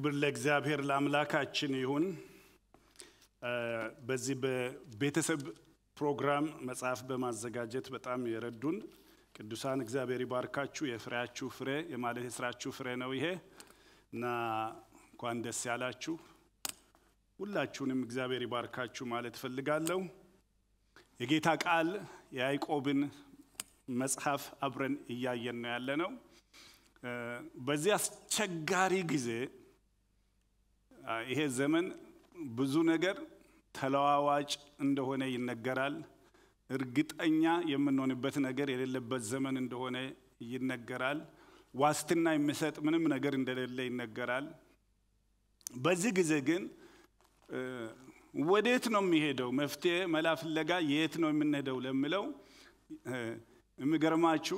ክብር ለእግዚአብሔር ለአምላካችን ይሁን። በዚህ በቤተሰብ ፕሮግራም መጽሐፍ በማዘጋጀት በጣም የረዱን ቅዱሳን እግዚአብሔር ይባርካችሁ። የፍሬያችሁ ፍሬ የማለት የስራችሁ ፍሬ ነው ይሄ እና እንኳን ደስ ያላችሁ። ሁላችሁንም እግዚአብሔር ይባርካችሁ ማለት እፈልጋለሁ። የጌታ ቃል የያዕቆብን መጽሐፍ አብረን እያየን ነው ያለ ነው። በዚህ አስቸጋሪ ጊዜ ይሄ ዘመን ብዙ ነገር ተለዋዋጭ እንደሆነ ይነገራል። እርግጠኛ የምንሆንበት ነገር የሌለበት ዘመን እንደሆነ ይነገራል። ዋስትና የሚሰጥ ምንም ነገር እንደሌለ ይነገራል። በዚህ ጊዜ ግን ወዴት ነው የሚሄደው? መፍትሄ መላ ፍለጋ የት ነው የምንሄደው ለሚለው የሚገርማችሁ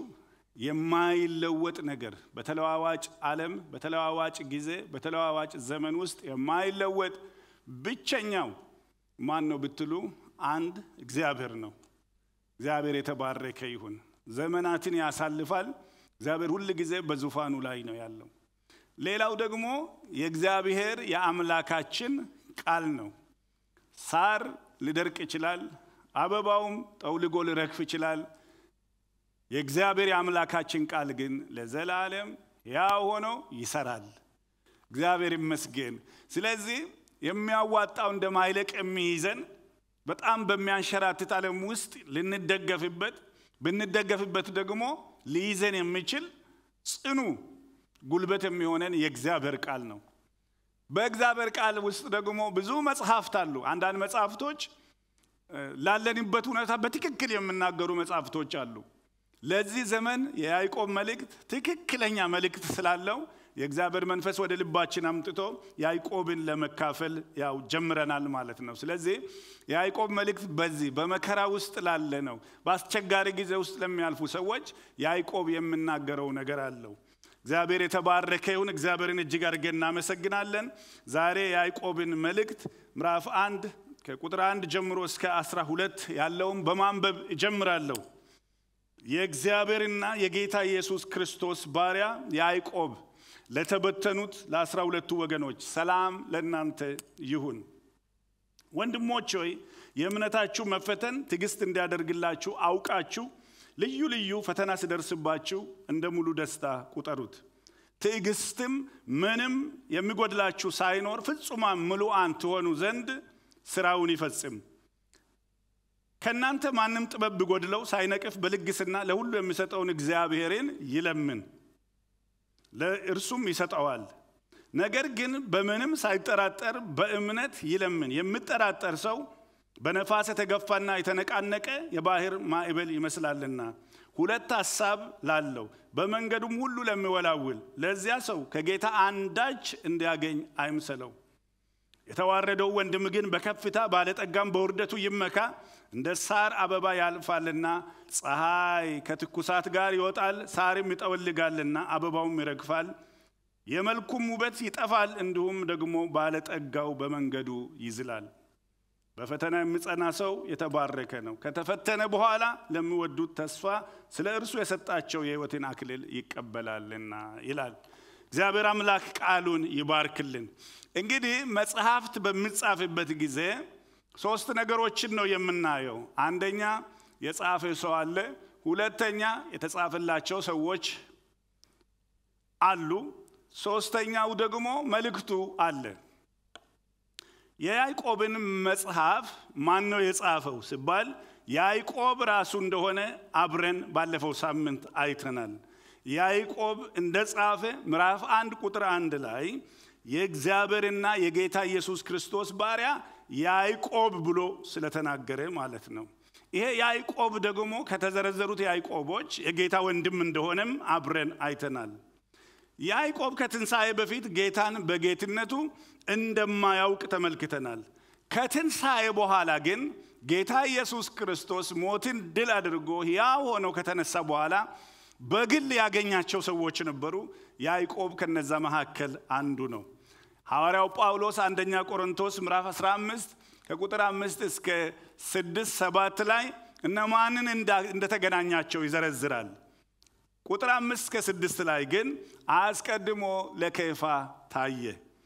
የማይለወጥ ነገር በተለዋዋጭ ዓለም በተለዋዋጭ ጊዜ በተለዋዋጭ ዘመን ውስጥ የማይለወጥ ብቸኛው ማን ነው ብትሉ አንድ እግዚአብሔር ነው። እግዚአብሔር የተባረከ ይሁን። ዘመናትን ያሳልፋል። እግዚአብሔር ሁል ጊዜ በዙፋኑ ላይ ነው ያለው። ሌላው ደግሞ የእግዚአብሔር የአምላካችን ቃል ነው። ሳር ሊደርቅ ይችላል። አበባውም ጠውልጎ ሊረግፍ ይችላል። የእግዚአብሔር የአምላካችን ቃል ግን ለዘላለም ያው ሆኖ ይሰራል። እግዚአብሔር ይመስገን። ስለዚህ የሚያዋጣው እንደማይለቅ የሚይዘን በጣም በሚያንሸራትት ዓለም ውስጥ ልንደገፍበት ብንደገፍበት ደግሞ ሊይዘን የሚችል ጽኑ ጉልበት የሚሆነን የእግዚአብሔር ቃል ነው። በእግዚአብሔር ቃል ውስጥ ደግሞ ብዙ መጽሐፍት አሉ። አንዳንድ መጽሐፍቶች ላለንበት ሁኔታ በትክክል የሚናገሩ መጽሐፍቶች አሉ። ለዚህ ዘመን የያዕቆብ መልእክት ትክክለኛ መልእክት ስላለው የእግዚአብሔር መንፈስ ወደ ልባችን አምጥቶ ያዕቆብን ለመካፈል ያው ጀምረናል ማለት ነው። ስለዚህ የያዕቆብ መልእክት በዚህ በመከራ ውስጥ ላለ ነው፣ በአስቸጋሪ ጊዜ ውስጥ ለሚያልፉ ሰዎች ያዕቆብ የምናገረው ነገር አለው። እግዚአብሔር የተባረከ ይሁን። እግዚአብሔርን እጅግ አድርገን እናመሰግናለን። ዛሬ የያዕቆብን መልእክት ምዕራፍ አንድ ከቁጥር አንድ ጀምሮ እስከ አስራ ሁለት ያለውን በማንበብ እጀምራለሁ። የእግዚአብሔርና የጌታ ኢየሱስ ክርስቶስ ባሪያ ያዕቆብ ለተበተኑት ለአስራ ሁለቱ ወገኖች ሰላም ለእናንተ ይሁን። ወንድሞች ሆይ የእምነታችሁ መፈተን ትዕግስት እንዲያደርግላችሁ አውቃችሁ ልዩ ልዩ ፈተና ሲደርስባችሁ እንደ ሙሉ ደስታ ቁጠሩት። ትዕግስትም ምንም የሚጎድላችሁ ሳይኖር ፍጹማን ምሉዓን ትሆኑ ዘንድ ስራውን ይፈጽም። ከእናንተ ማንም ጥበብ ቢጎድለው ሳይነቅፍ በልግስና ለሁሉ የሚሰጠውን እግዚአብሔርን ይለምን ለእርሱም ይሰጠዋል። ነገር ግን በምንም ሳይጠራጠር በእምነት ይለምን። የሚጠራጠር ሰው በነፋስ የተገፋና የተነቃነቀ የባህር ማዕበል ይመስላልና ሁለት ሐሳብ ላለው በመንገዱም ሁሉ ለሚወላውል ለዚያ ሰው ከጌታ አንዳች እንዲያገኝ አይምሰለው። የተዋረደው ወንድም ግን በከፍታ ባለጠጋም በውርደቱ ይመካ። እንደ ሳር አበባ ያልፋልና ፀሐይ ከትኩሳት ጋር ይወጣል፣ ሳርም ይጠወልጋልና አበባውም ይረግፋል፣ የመልኩም ውበት ይጠፋል። እንዲሁም ደግሞ ባለጠጋው በመንገዱ ይዝላል። በፈተና የሚጸና ሰው የተባረከ ነው፣ ከተፈተነ በኋላ ለሚወዱት ተስፋ ስለ እርሱ የሰጣቸው የሕይወትን አክሊል ይቀበላልና ይላል። እግዚአብሔር አምላክ ቃሉን ይባርክልን። እንግዲህ መጽሐፍት በሚጻፍበት ጊዜ ሶስት ነገሮችን ነው የምናየው። አንደኛ የጻፈ ሰው አለ። ሁለተኛ የተጻፈላቸው ሰዎች አሉ። ሶስተኛው ደግሞ መልእክቱ አለ። የያዕቆብን መጽሐፍ ማን ነው የጻፈው ሲባል ያዕቆብ ራሱ እንደሆነ አብረን ባለፈው ሳምንት አይተናል። ያዕቆብ እንደ ጻፈ ምዕራፍ አንድ ቁጥር አንድ ላይ የእግዚአብሔርና የጌታ ኢየሱስ ክርስቶስ ባሪያ ያዕቆብ ብሎ ስለተናገረ ማለት ነው። ይሄ ያዕቆብ ደግሞ ከተዘረዘሩት ያዕቆቦች የጌታ ወንድም እንደሆነም አብረን አይተናል። ያዕቆብ ከትንሣኤ በፊት ጌታን በጌትነቱ እንደማያውቅ ተመልክተናል። ከትንሣኤ በኋላ ግን ጌታ ኢየሱስ ክርስቶስ ሞትን ድል አድርጎ ሕያው ሆኖ ከተነሳ በኋላ በግል ያገኛቸው ሰዎች ነበሩ። ያዕቆብ ከነዛ መካከል አንዱ ነው። ሐዋርያው ጳውሎስ አንደኛ ቆሮንቶስ ምዕራፍ 15 ከቁጥር አምስት እስከ ስድስት ሰባት ላይ እነማንን እንደተገናኛቸው ይዘረዝራል። ቁጥር አምስት እስከ ስድስት ላይ ግን አስቀድሞ ለኬፋ ታየ፣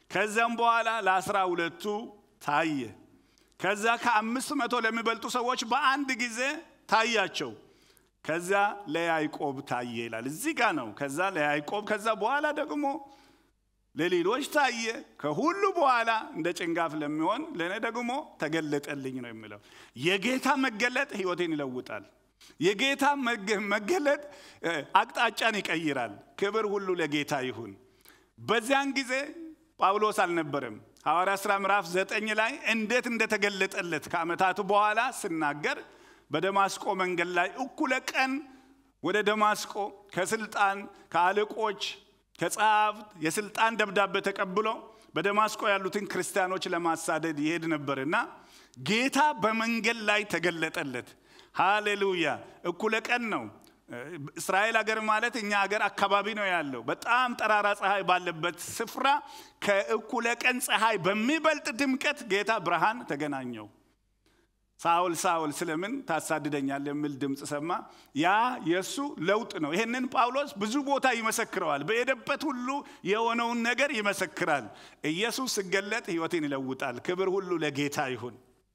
ከዚያም በኋላ ለአስራ ሁለቱ ታየ። ከዛ ከአምስት መቶ ለሚበልጡ ሰዎች በአንድ ጊዜ ታያቸው። ከዛ ለያዕቆብ ታየ ይላል። እዚህ ጋር ነው። ከዛ ለያዕቆብ ከዛ በኋላ ደግሞ ለሌሎች ታየ። ከሁሉ በኋላ እንደ ጭንጋፍ ለሚሆን ለእኔ ደግሞ ተገለጠልኝ ነው የሚለው። የጌታ መገለጥ ሕይወቴን ይለውጣል። የጌታ መገለጥ አቅጣጫን ይቀይራል። ክብር ሁሉ ለጌታ ይሁን። በዚያን ጊዜ ጳውሎስ አልነበረም። ሐዋርያ ሥራ ምዕራፍ ዘጠኝ ላይ እንዴት እንደተገለጠለት ከዓመታት በኋላ ስናገር በደማስቆ መንገድ ላይ እኩለ ቀን ወደ ደማስቆ ከስልጣን ከአለቆች ከጸሐፍት የስልጣን ደብዳቤ ተቀብሎ በደማስቆ ያሉትን ክርስቲያኖች ለማሳደድ ይሄድ ነበርና ጌታ በመንገድ ላይ ተገለጠለት። ሃሌሉያ! እኩለ ቀን ነው። እስራኤል ሀገር ማለት እኛ ሀገር አካባቢ ነው ያለው። በጣም ጠራራ ፀሐይ ባለበት ስፍራ ከእኩለ ቀን ፀሐይ በሚበልጥ ድምቀት ጌታ ብርሃን ተገናኘው። ሳውል ሳውል ስለምን ታሳድደኛል የሚል ድምፅ ሰማ። ያ የእሱ ለውጥ ነው። ይህንን ጳውሎስ ብዙ ቦታ ይመሰክረዋል። በሄደበት ሁሉ የሆነውን ነገር ይመሰክራል። ኢየሱስ ሲገለጥ ሕይወትን ይለውጣል። ክብር ሁሉ ለጌታ ይሁን።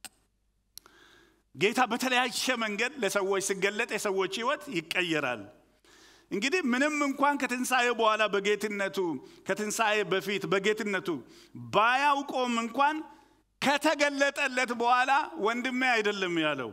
ጌታ በተለያየ መንገድ ለሰዎች ሲገለጥ የሰዎች ሕይወት ይቀየራል። እንግዲህ ምንም እንኳን ከትንሣኤ በኋላ በጌትነቱ ከትንሣኤ በፊት በጌትነቱ ባያውቆም እንኳን ከተገለጠለት በኋላ ወንድሜ አይደለም ያለው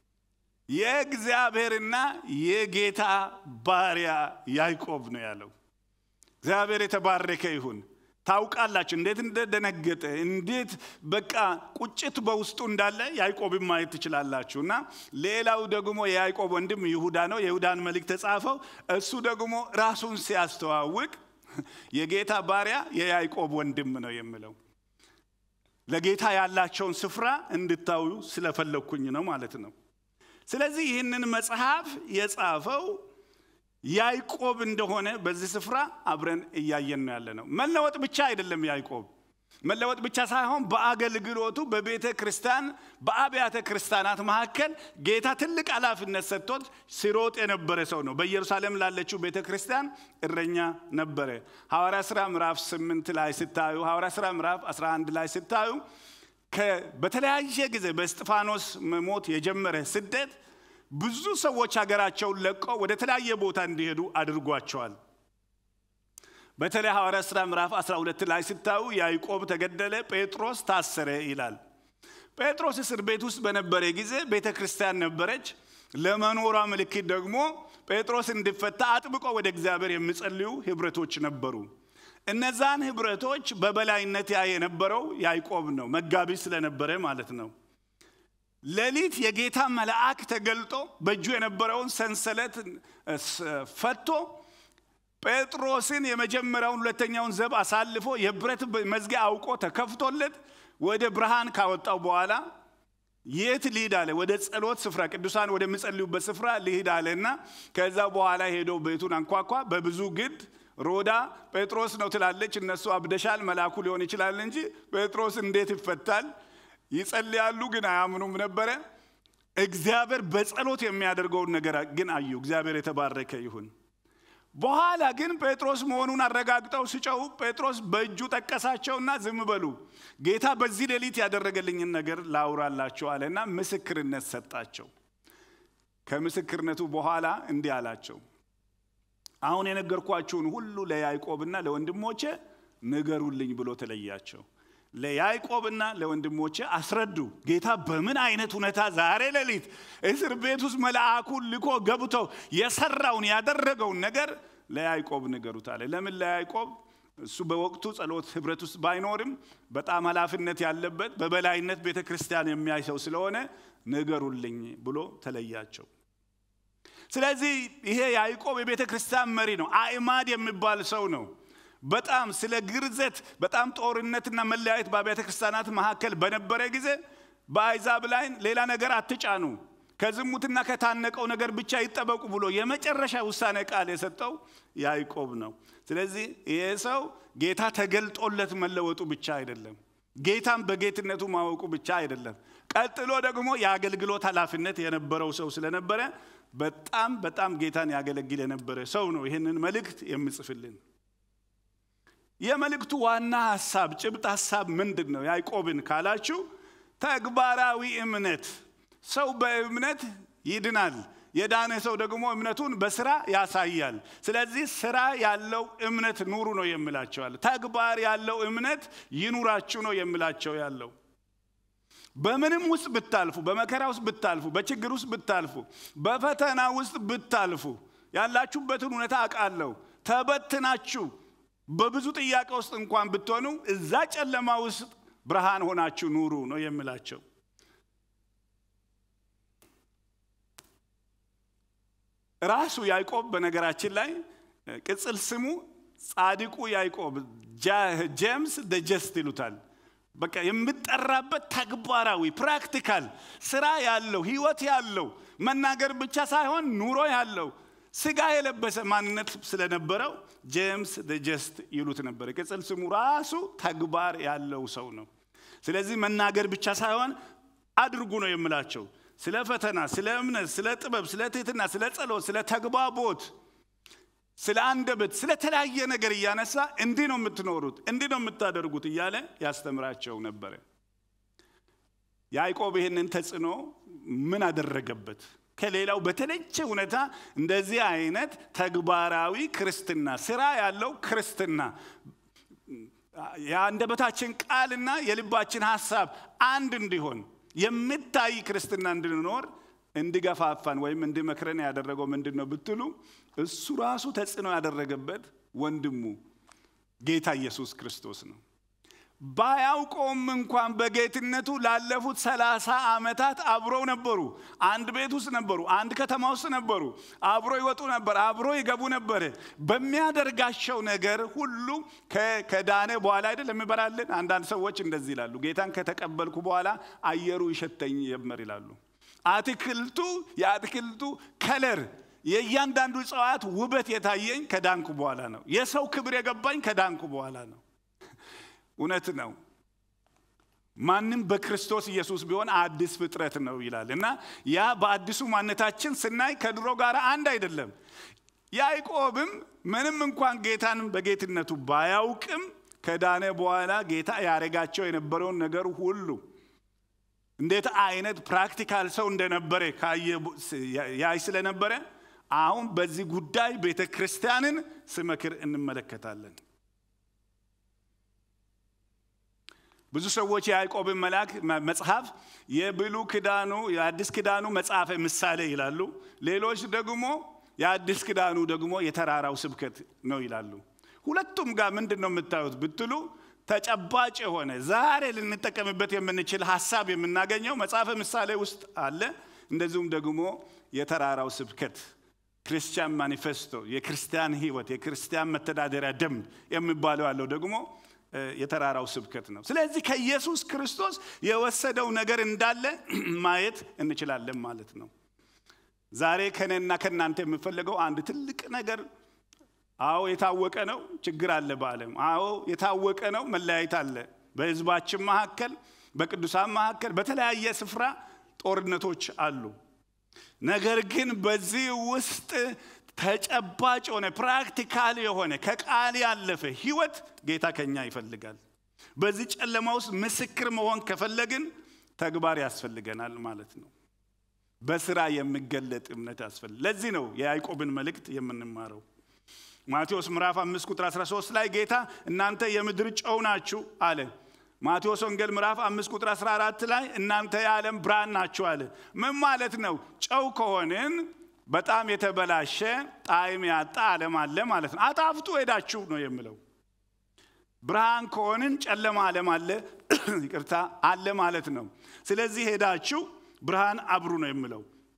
የእግዚአብሔርና የጌታ ባሪያ ያዕቆብ ነው ያለው። እግዚአብሔር የተባረከ ይሁን። ታውቃላችሁ እንዴት እንደደነገጠ እንዴት በቃ ቁጭት በውስጡ እንዳለ ያዕቆብን ማየት ትችላላችሁ። እና ሌላው ደግሞ የያዕቆብ ወንድም ይሁዳ ነው። የይሁዳን መልእክት ተጻፈው። እሱ ደግሞ ራሱን ሲያስተዋውቅ የጌታ ባሪያ የያዕቆብ ወንድም ነው የሚለው ለጌታ ያላቸውን ስፍራ እንድታዩ ስለፈለግኩኝ ነው ማለት ነው። ስለዚህ ይህንን መጽሐፍ የጻፈው ያዕቆብ እንደሆነ በዚህ ስፍራ አብረን እያየን ነው ያለ ነው። መለወጥ ብቻ አይደለም ያዕቆብ መለወጥ ብቻ ሳይሆን በአገልግሎቱ በቤተ ክርስቲያን በአብያተ ክርስቲያናት መካከል ጌታ ትልቅ ኃላፊነት ሰጥቶት ሲሮጥ የነበረ ሰው ነው። በኢየሩሳሌም ላለችው ቤተ ክርስቲያን እረኛ ነበረ። ሐዋርያ ሥራ ምዕራፍ 8 ላይ ስታዩ፣ ሐዋርያ ሥራ ምዕራፍ 11 ላይ ስታዩ በተለያየ ጊዜ በእስጢፋኖስ ሞት የጀመረ ስደት ብዙ ሰዎች ሀገራቸውን ለቀው ወደ ተለያየ ቦታ እንዲሄዱ አድርጓቸዋል። በተለይ ሐዋርያ ሥራ ምዕራፍ 12 ላይ ስታዩ ያዕቆብ ተገደለ፣ ጴጥሮስ ታሰረ ይላል። ጴጥሮስ እስር ቤት ውስጥ በነበረ ጊዜ ቤተ ክርስቲያን ነበረች። ለመኖሯ ምልክት ደግሞ ጴጥሮስ እንዲፈታ አጥብቆ ወደ እግዚአብሔር የሚጸልዩ ህብረቶች ነበሩ። እነዛን ህብረቶች በበላይነት ያ የነበረው ያዕቆብ ነው፣ መጋቢ ስለነበረ ማለት ነው። ሌሊት የጌታ መልአክ ተገልጦ በእጁ የነበረውን ሰንሰለት ፈቶ ጴጥሮስን የመጀመሪያውን ሁለተኛውን ዘብ አሳልፎ የብረት መዝጊያ አውቆ ተከፍቶለት ወደ ብርሃን ካወጣው በኋላ የት ልሂድ አለ። ወደ ጸሎት ስፍራ ቅዱሳን ወደሚጸልዩበት ስፍራ ልሂድ አለና ከዛ በኋላ ሄዶ ቤቱን አንኳኳ። በብዙ ግድ ሮዳ ጴጥሮስ ነው ትላለች። እነሱ አብደሻል መልአኩ ሊሆን ይችላል እንጂ ጴጥሮስ እንዴት ይፈታል? ይጸልያሉ፣ ግን አያምኑም ነበረ። እግዚአብሔር በጸሎት የሚያደርገውን ነገር ግን አዩ። እግዚአብሔር የተባረከ ይሁን። በኋላ ግን ጴጥሮስ መሆኑን አረጋግጠው ሲጨው ጴጥሮስ በእጁ ጠቀሳቸውና ዝም በሉ ጌታ በዚህ ሌሊት ያደረገልኝን ነገር ላውራላቸው አለና ምስክርነት ሰጣቸው። ከምስክርነቱ በኋላ እንዲህ አላቸው፣ አሁን የነገርኳችሁን ሁሉ ለያዕቆብና ለወንድሞቼ ንገሩልኝ ብሎ ተለያቸው። ለያዕቆብና ለወንድሞቼ አስረዱ። ጌታ በምን አይነት ሁኔታ ዛሬ ሌሊት እስር ቤት ውስጥ መልአኩን ልኮ ገብተው የሰራውን ያደረገውን ነገር ለያዕቆብ ንገሩት አለ። ለምን ለያዕቆብ? እሱ በወቅቱ ጸሎት ህብረት ውስጥ ባይኖርም በጣም ኃላፊነት ያለበት በበላይነት ቤተ ክርስቲያን የሚያይ ሰው ስለሆነ ንገሩልኝ ብሎ ተለያቸው። ስለዚህ ይሄ ያዕቆብ የቤተ ክርስቲያን መሪ ነው። አዕማድ የሚባል ሰው ነው። በጣም ስለ ግርዘት በጣም ጦርነትና መለያየት በአብያተ ክርስቲያናት መካከል በነበረ ጊዜ በአይዛብ ላይ ሌላ ነገር አትጫኑ፣ ከዝሙትና ከታነቀው ነገር ብቻ ይጠበቁ ብሎ የመጨረሻ ውሳኔ ቃል የሰጠው ያዕቆብ ነው። ስለዚህ ይሄ ሰው ጌታ ተገልጦለት መለወጡ ብቻ አይደለም፣ ጌታም በጌትነቱ ማወቁ ብቻ አይደለም። ቀጥሎ ደግሞ የአገልግሎት ኃላፊነት የነበረው ሰው ስለነበረ በጣም በጣም ጌታን ያገለግል የነበረ ሰው ነው ይህንን መልእክት የምጽፍልን። የመልእክቱ ዋና ሀሳብ ጭብጥ ሀሳብ ምንድን ነው? ያዕቆብን ካላችሁ ተግባራዊ እምነት። ሰው በእምነት ይድናል። የዳነ ሰው ደግሞ እምነቱን በስራ ያሳያል። ስለዚህ ስራ ያለው እምነት ኑሩ ነው የምላቸዋል። ተግባር ያለው እምነት ይኑራችሁ ነው የምላቸው ያለው በምንም ውስጥ ብታልፉ፣ በመከራ ውስጥ ብታልፉ፣ በችግር ውስጥ ብታልፉ፣ በፈተና ውስጥ ብታልፉ ያላችሁበትን ሁኔታ አውቃለሁ። ተበትናችሁ በብዙ ጥያቄ ውስጥ እንኳን ብትሆኑ እዛ ጨለማ ውስጥ ብርሃን ሆናችሁ ኑሩ ነው የምላቸው። ራሱ ያዕቆብ በነገራችን ላይ ቅጽል ስሙ ጻድቁ ያዕቆብ ጄምስ ደ ጀስት ይሉታል። በቃ የምጠራበት ተግባራዊ ፕራክቲካል ስራ ያለው ህይወት ያለው መናገር ብቻ ሳይሆን ኑሮ ያለው ስጋ የለበሰ ማንነት ስለነበረው ጄምስ ደ ጀስት ይሉት ነበር። ቅጽል ስሙ ራሱ ተግባር ያለው ሰው ነው። ስለዚህ መናገር ብቻ ሳይሆን አድርጉ ነው የምላቸው። ስለ ፈተና፣ ስለ እምነት፣ ስለ ጥበብ፣ ስለ ትህትና፣ ስለ ጸሎት፣ ስለ ተግባቦት፣ ስለ አንደበት፣ ስለ ተለያየ ነገር እያነሳ እንዲህ ነው የምትኖሩት፣ እንዲህ ነው የምታደርጉት እያለ ያስተምራቸው ነበረ። ያዕቆብ ይህንን ተጽዕኖ ምን አደረገበት? ከሌላው በተለየ ሁኔታ እንደዚህ አይነት ተግባራዊ ክርስትና፣ ስራ ያለው ክርስትና የአንደበታችን ቃልና የልባችን ሀሳብ አንድ እንዲሆን የሚታይ ክርስትና እንድንኖር እንዲገፋፋን ወይም እንዲመክረን ያደረገው ምንድን ነው ብትሉ እሱ ራሱ ተጽዕኖ ያደረገበት ወንድሙ ጌታ ኢየሱስ ክርስቶስ ነው። ባያውቀውም እንኳን በጌትነቱ ላለፉት ሰላሳ ዓመታት አብረው ነበሩ። አንድ ቤት ውስጥ ነበሩ። አንድ ከተማ ውስጥ ነበሩ። አብሮ ይወጡ ነበር። አብሮ ይገቡ ነበር። በሚያደርጋቸው ነገር ሁሉ ከዳነ በኋላ አይደል የሚበራልን። አንዳንድ ሰዎች እንደዚህ ይላሉ፣ ጌታን ከተቀበልኩ በኋላ አየሩ ይሸተኝ ጀመር ይላሉ። አትክልቱ የአትክልቱ ከለር የእያንዳንዱ እጽዋት ውበት የታየኝ ከዳንኩ በኋላ ነው። የሰው ክብር የገባኝ ከዳንኩ በኋላ ነው። እውነት ነው። ማንም በክርስቶስ ኢየሱስ ቢሆን አዲስ ፍጥረት ነው ይላል እና ያ በአዲሱ ማንነታችን ስናይ ከድሮ ጋር አንድ አይደለም። ያዕቆብም ምንም እንኳን ጌታን በጌትነቱ ባያውቅም ከዳነ በኋላ ጌታ ያደረጋቸው የነበረውን ነገር ሁሉ እንዴት አይነት ፕራክቲካል ሰው እንደነበረ ያይ ስለነበረ አሁን በዚህ ጉዳይ ቤተ ክርስቲያንን ስመክር እንመለከታለን። ብዙ ሰዎች የያዕቆብን መልአክ መጽሐፍ የብሉ ክዳኑ የአዲስ ክዳኑ መጽሐፈ ምሳሌ ይላሉ። ሌሎች ደግሞ የአዲስ ክዳኑ ደግሞ የተራራው ስብከት ነው ይላሉ። ሁለቱም ጋር ምንድን ነው የምታዩት ብትሉ ተጨባጭ የሆነ ዛሬ ልንጠቀምበት የምንችል ሀሳብ የምናገኘው መጽሐፈ ምሳሌ ውስጥ አለ። እንደዚሁም ደግሞ የተራራው ስብከት ክርስቲያን ማኒፌስቶ፣ የክርስቲያን ሕይወት፣ የክርስቲያን መተዳደሪያ ደንብ የሚባለው ያለው ደግሞ የተራራው ስብከት ነው። ስለዚህ ከኢየሱስ ክርስቶስ የወሰደው ነገር እንዳለ ማየት እንችላለን ማለት ነው። ዛሬ ከኔና ከእናንተ የምፈልገው አንድ ትልቅ ነገር አዎ የታወቀ ነው፣ ችግር አለ በዓለም። አዎ የታወቀ ነው፣ መለያየት አለ በህዝባችን መካከል፣ በቅዱሳን መካከል፣ በተለያየ ስፍራ ጦርነቶች አሉ። ነገር ግን በዚህ ውስጥ ተጨባጭ የሆነ ፕራክቲካል የሆነ ከቃል ያለፈ ህይወት ጌታ ከኛ ይፈልጋል። በዚህ ጨለማ ውስጥ ምስክር መሆን ከፈለግን ተግባር ያስፈልገናል ማለት ነው። በስራ የሚገለጥ እምነት ያስፈልግ። ለዚህ ነው የያዕቆብን መልእክት የምንማረው። ማቴዎስ ምዕራፍ 5 ቁጥር 13 ላይ ጌታ እናንተ የምድር ጨው ናችሁ አለ። ማቴዎስ ወንጌል ምዕራፍ 5 ቁጥር 14 ላይ እናንተ የዓለም ብርሃን ናችሁ አለ። ምን ማለት ነው? ጨው ከሆንን በጣም የተበላሸ ጣዕም ያጣ ዓለም አለ ማለት ነው። አጣፍጡ ሄዳችሁ ነው የምለው። ብርሃን ከሆንን ጨለማ ዓለም አለ ይቅርታ አለ ማለት ነው። ስለዚህ ሄዳችሁ ብርሃን አብሩ ነው የምለው።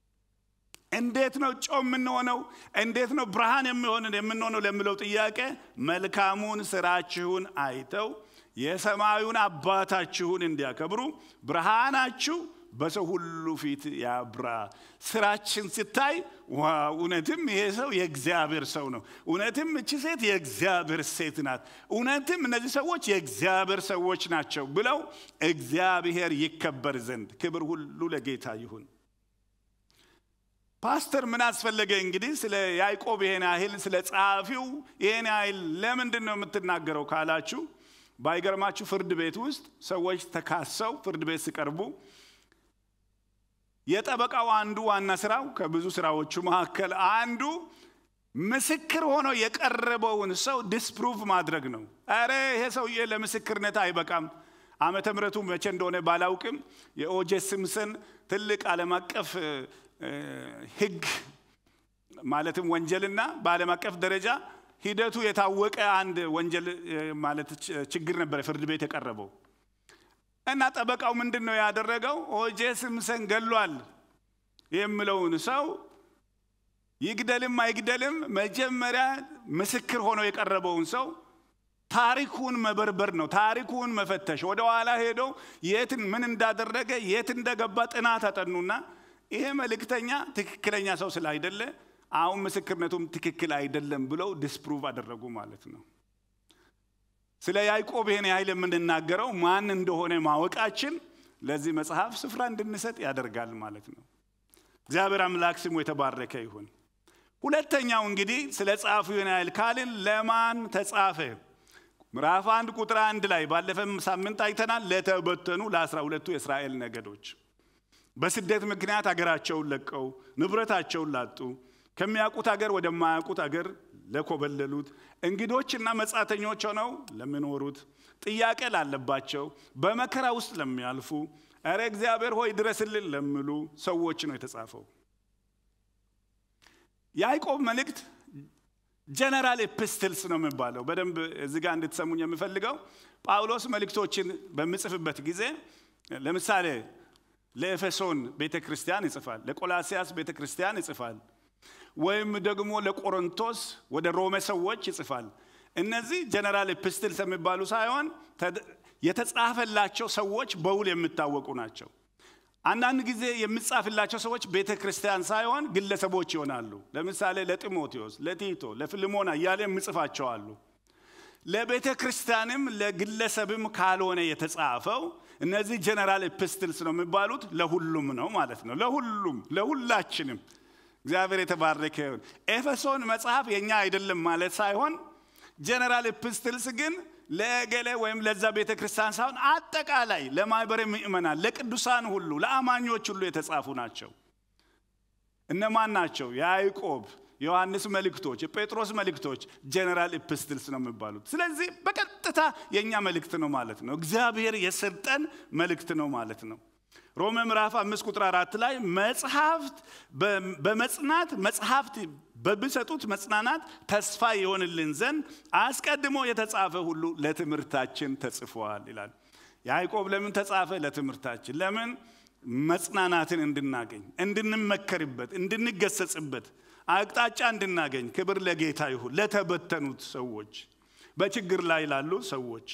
እንዴት ነው ጨው የምንሆነው? እንዴት ነው ብርሃን የሚሆንን የምንሆነው ለምለው ጥያቄ መልካሙን ስራችሁን አይተው የሰማዩን አባታችሁን እንዲያከብሩ ብርሃናችሁ በሰው ሁሉ ፊት ያብራ። ስራችን ሲታይ እውነትም ይሄ ሰው የእግዚአብሔር ሰው ነው፣ እውነትም እቺ ሴት የእግዚአብሔር ሴት ናት፣ እውነትም እነዚህ ሰዎች የእግዚአብሔር ሰዎች ናቸው ብለው እግዚአብሔር ይከበር ዘንድ ክብር ሁሉ ለጌታ ይሁን። ፓስተር ምን አስፈለገ እንግዲህ ስለ ያዕቆብ ይሄን ያህል ስለ ጸሐፊው ይሄን ያህል ለምንድን ነው የምትናገረው ካላችሁ ባይገርማችሁ ፍርድ ቤት ውስጥ ሰዎች ተካሰው ፍርድ ቤት ሲቀርቡ የጠበቃው አንዱ ዋና ስራው ከብዙ ስራዎቹ መካከል አንዱ ምስክር ሆኖ የቀረበውን ሰው ዲስፕሩቭ ማድረግ ነው። አረ ይሄ ሰውዬ ለምስክርነት አይበቃም። ዓመተ ምሕረቱ መቼ እንደሆነ ባላውቅም የኦጄ ሲምፕሰን ትልቅ ዓለም አቀፍ ሕግ ማለትም ወንጀልና በዓለም አቀፍ ደረጃ ሂደቱ የታወቀ አንድ ወንጀል ማለት ችግር ነበረ ፍርድ ቤት የቀረበው እና ጠበቃው ምንድን ነው ያደረገው? ኦጄ ሲምፕሰን ገሏል የሚለውን ሰው ይግደልም አይግደልም መጀመሪያ ምስክር ሆኖ የቀረበውን ሰው ታሪኩን መበርበር ነው። ታሪኩን መፈተሽ፣ ወደ ኋላ ሄዶ የትን ምን እንዳደረገ የት እንደገባ ጥናት አጠኑና ይሄ መልእክተኛ ትክክለኛ ሰው ስላይደለ አሁን ምስክርነቱም ትክክል አይደለም ብለው ዲስፕሩቭ አደረጉ ማለት ነው። ስለ ያዕቆብ ይሄን ያህል የምንናገረው ማን እንደሆነ ማወቃችን ለዚህ መጽሐፍ ስፍራ እንድንሰጥ ያደርጋል ማለት ነው። እግዚአብሔር አምላክ ስሙ የተባረከ ይሁን። ሁለተኛው እንግዲህ ስለ ጸሐፊው ይህን ያህል ካልን ለማን ተጻፈ? ምዕራፍ አንድ ቁጥር አንድ ላይ ባለፈም ሳምንት አይተናል። ለተበተኑ ለአስራ ሁለቱ የእስራኤል ነገዶች በስደት ምክንያት አገራቸውን ለቀው ንብረታቸውን ላጡ ከሚያውቁት አገር ወደማያውቁት አገር ለኮበለሉት እንግዶችና መጻተኞች ሆነው ለሚኖሩት ጥያቄ ላለባቸው በመከራ ውስጥ ለሚያልፉ እረ እግዚአብሔር ሆይ ድረስልን ለሚሉ ሰዎች ነው የተጻፈው። ያዕቆብ መልእክት ጀነራል ኤፕስትልስ ነው የሚባለው። በደንብ እዚህ ጋር እንድትሰሙኝ የምፈልገው ጳውሎስ መልእክቶችን በሚጽፍበት ጊዜ ለምሳሌ ለኤፌሶን ቤተ ክርስቲያን ይጽፋል፣ ለቆላሲያስ ቤተ ክርስቲያን ይጽፋል፣ ወይም ደግሞ ለቆሮንቶስ ወደ ሮሜ ሰዎች ይጽፋል። እነዚህ ጀነራል ኤፕስትልስ የሚባሉ ሳይሆን የተጻፈላቸው ሰዎች በውል የሚታወቁ ናቸው። አንዳንድ ጊዜ የሚጻፍላቸው ሰዎች ቤተ ክርስቲያን ሳይሆን ግለሰቦች ይሆናሉ። ለምሳሌ ለጢሞቴዎስ፣ ለቲቶ፣ ለፊልሞና እያለ የምጽፋቸው አሉ። ለቤተ ክርስቲያንም ለግለሰብም ካልሆነ የተጻፈው እነዚህ ጀነራል ኤፕስትልስ ነው የሚባሉት። ለሁሉም ነው ማለት ነው። ለሁሉም ለሁላችንም። እግዚአብሔር የተባረከ ይሁን። ኤፌሶን መጽሐፍ የኛ አይደለም ማለት ሳይሆን ጀነራል ኤፕስትልስ ግን ለገሌ ወይም ለዛ ቤተ ክርስቲያን ሳይሆን አጠቃላይ ለማህበረ ምእመናን፣ ለቅዱሳን ሁሉ፣ ለአማኞች ሁሉ የተጻፉ ናቸው። እነማን ናቸው? የያዕቆብ ዮሐንስ መልእክቶች፣ የጴጥሮስ መልእክቶች ጀነራል ኤፕስትልስ ነው የሚባሉት። ስለዚህ በቀጥታ የእኛ መልእክት ነው ማለት ነው። እግዚአብሔር የሰጠን መልእክት ነው ማለት ነው። ሮሜ ምዕራፍ አምስት ቁጥር አራት ላይ መጽሐፍት በመጽናት መጽሐፍት በሚሰጡት መጽናናት ተስፋ የሆንልን ዘንድ አስቀድሞ የተጻፈ ሁሉ ለትምህርታችን ተጽፏል ይላል። ያዕቆብ ለምን ተጻፈ? ለትምህርታችን። ለምን? መጽናናትን እንድናገኝ፣ እንድንመከርበት፣ እንድንገሰጽበት፣ አቅጣጫ እንድናገኝ። ክብር ለጌታ ይሁን። ለተበተኑት ሰዎች፣ በችግር ላይ ላሉ ሰዎች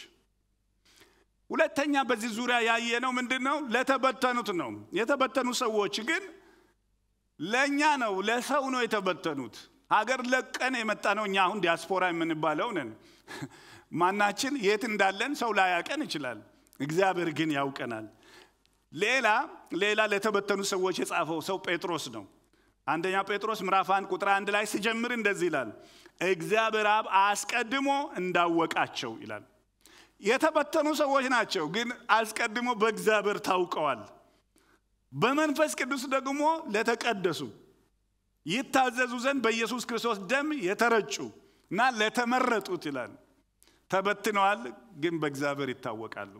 ሁለተኛ በዚህ ዙሪያ ያየነው ምንድን ነው? ለተበተኑት ነው። የተበተኑ ሰዎች ግን ለእኛ ነው፣ ለሰው ነው የተበተኑት። ሀገር ለቀን የመጣ ነው። እኛ አሁን ዲያስፖራ የምንባለው ነን። ማናችን የት እንዳለን ሰው ላያቀን ይችላል። እግዚአብሔር ግን ያውቀናል። ሌላ ሌላ ለተበተኑ ሰዎች የጻፈው ሰው ጴጥሮስ ነው። አንደኛ ጴጥሮስ ምዕራፍ አንድ ቁጥር አንድ ላይ ሲጀምር እንደዚህ ይላል፣ እግዚአብሔር አብ አስቀድሞ እንዳወቃቸው ይላል። የተበተኑ ሰዎች ናቸው፣ ግን አስቀድሞ በእግዚአብሔር ታውቀዋል። በመንፈስ ቅዱስ ደግሞ ለተቀደሱ ይታዘዙ ዘንድ በኢየሱስ ክርስቶስ ደም የተረጩ እና ለተመረጡት ይላል። ተበትነዋል፣ ግን በእግዚአብሔር ይታወቃሉ።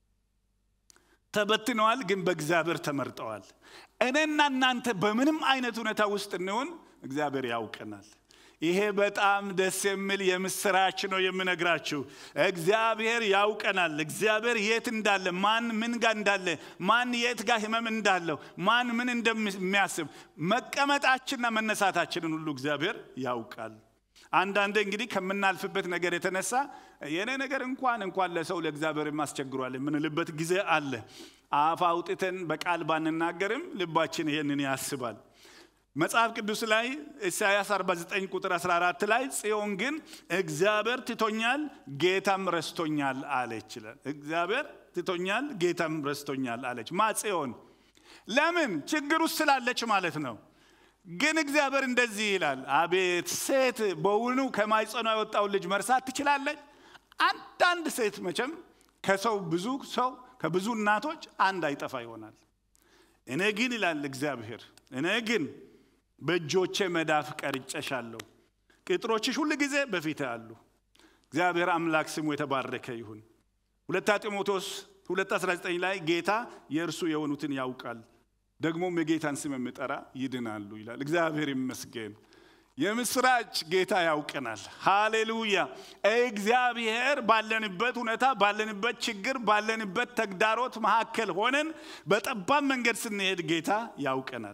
ተበትነዋል፣ ግን በእግዚአብሔር ተመርጠዋል። እኔና እናንተ በምንም አይነት ሁኔታ ውስጥ እንሆን እግዚአብሔር ያውቀናል። ይሄ በጣም ደስ የሚል የምስራች ነው የምነግራችሁ። እግዚአብሔር ያውቀናል። እግዚአብሔር የት እንዳለ፣ ማን ምን ጋር እንዳለ፣ ማን የት ጋር ህመም እንዳለው፣ ማን ምን እንደሚያስብ መቀመጣችንና መነሳታችንን ሁሉ እግዚአብሔር ያውቃል። አንዳንዴ እንግዲህ ከምናልፍበት ነገር የተነሳ የእኔ ነገር እንኳን እንኳን ለሰው ለእግዚአብሔር አስቸግሯል የምንልበት ጊዜ አለ። አፍ አውጥተን በቃል ባንናገርም ልባችን ይሄንን ያስባል። መጽሐፍ ቅዱስ ላይ ኢሳያስ 49 ቁጥር 14 ላይ ጽዮን ግን እግዚአብሔር ትቶኛል ጌታም ረስቶኛል አለች ይላል። እግዚአብሔር ትቶኛል ጌታም ረስቶኛል አለች። ማ ጽዮን ለምን ችግር ውስጥ ስላለች ማለት ነው። ግን እግዚአብሔር እንደዚህ ይላል፣ አቤት ሴት በውኑ ከማይጸኗ የወጣውን ልጅ መርሳት ትችላለች? አንዳንድ ሴት መቼም ከሰው ብዙ ሰው ከብዙ እናቶች አንድ አይጠፋ ይሆናል። እኔ ግን ይላል እግዚአብሔር፣ እኔ ግን በእጆቼ መዳፍ ቀርጨሻለሁ፣ ቅጥሮችሽ ሁል ጊዜ በፊት አሉ። እግዚአብሔር አምላክ ስሙ የተባረከ ይሁን። ሁለታ ጢሞቴዎስ 219 ላይ ጌታ የእርሱ የሆኑትን ያውቃል ደግሞም የጌታን ስም የሚጠራ ይድናሉ ይላል። እግዚአብሔር ይመስገን። የምስራች ጌታ ያውቀናል። ሃሌሉያ። እግዚአብሔር ባለንበት ሁኔታ፣ ባለንበት ችግር፣ ባለንበት ተግዳሮት መካከል ሆነን በጠባብ መንገድ ስንሄድ ጌታ ያውቀናል።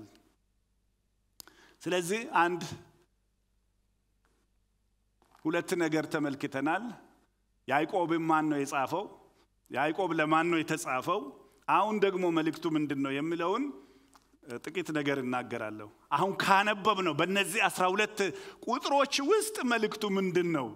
ስለዚህ አንድ ሁለት ነገር ተመልክተናል። ያዕቆብን ማን ነው የጻፈው? ያዕቆብ ለማን ነው የተጻፈው? አሁን ደግሞ መልእክቱ ምንድን ነው የሚለውን ጥቂት ነገር እናገራለሁ። አሁን ካነበብ ነው በእነዚህ አስራ ሁለት ቁጥሮች ውስጥ መልእክቱ ምንድን ነው?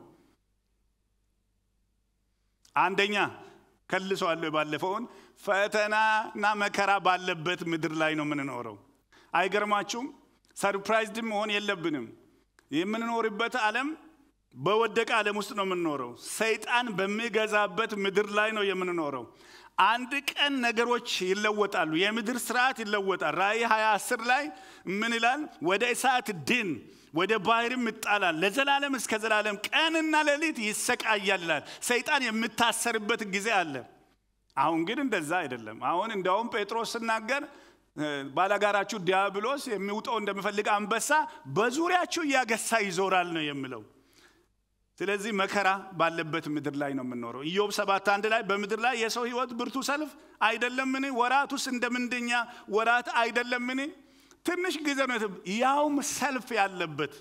አንደኛ ከልሰዋለሁ የባለፈውን ፈተናና መከራ ባለበት ምድር ላይ ነው የምንኖረው። አይገርማችሁም? ሰርፕራይዝድ መሆን የለብንም። የምንኖርበት ዓለም በወደቀ ዓለም ውስጥ ነው የምንኖረው። ሰይጣን በሚገዛበት ምድር ላይ ነው የምንኖረው። አንድ ቀን ነገሮች ይለወጣሉ። የምድር ስርዓት ይለወጣል። ራእይ 20 10 ላይ ምን ይላል? ወደ እሳት ድን ወደ ባህርም ይጣላል፣ ለዘላለም እስከ ዘላለም ቀንና ሌሊት ይሰቃያል ይላል። ሰይጣን የምታሰርበት ጊዜ አለ። አሁን ግን እንደዛ አይደለም። አሁን እንዲያውም ጴጥሮስ ስናገር ባላጋራችሁ ዲያብሎስ የሚውጠው እንደሚፈልግ አንበሳ በዙሪያችሁ እያገሳ ይዞራል ነው የሚለው። ስለዚህ መከራ ባለበት ምድር ላይ ነው የምንኖረው። ኢዮብ ሰባት አንድ ላይ በምድር ላይ የሰው ሕይወት ብርቱ ሰልፍ አይደለምን? ወራቱስ እንደ ምንደኛ ወራት አይደለምን? ትንሽ ጊዜ ነው፣ ያውም ሰልፍ ያለበት።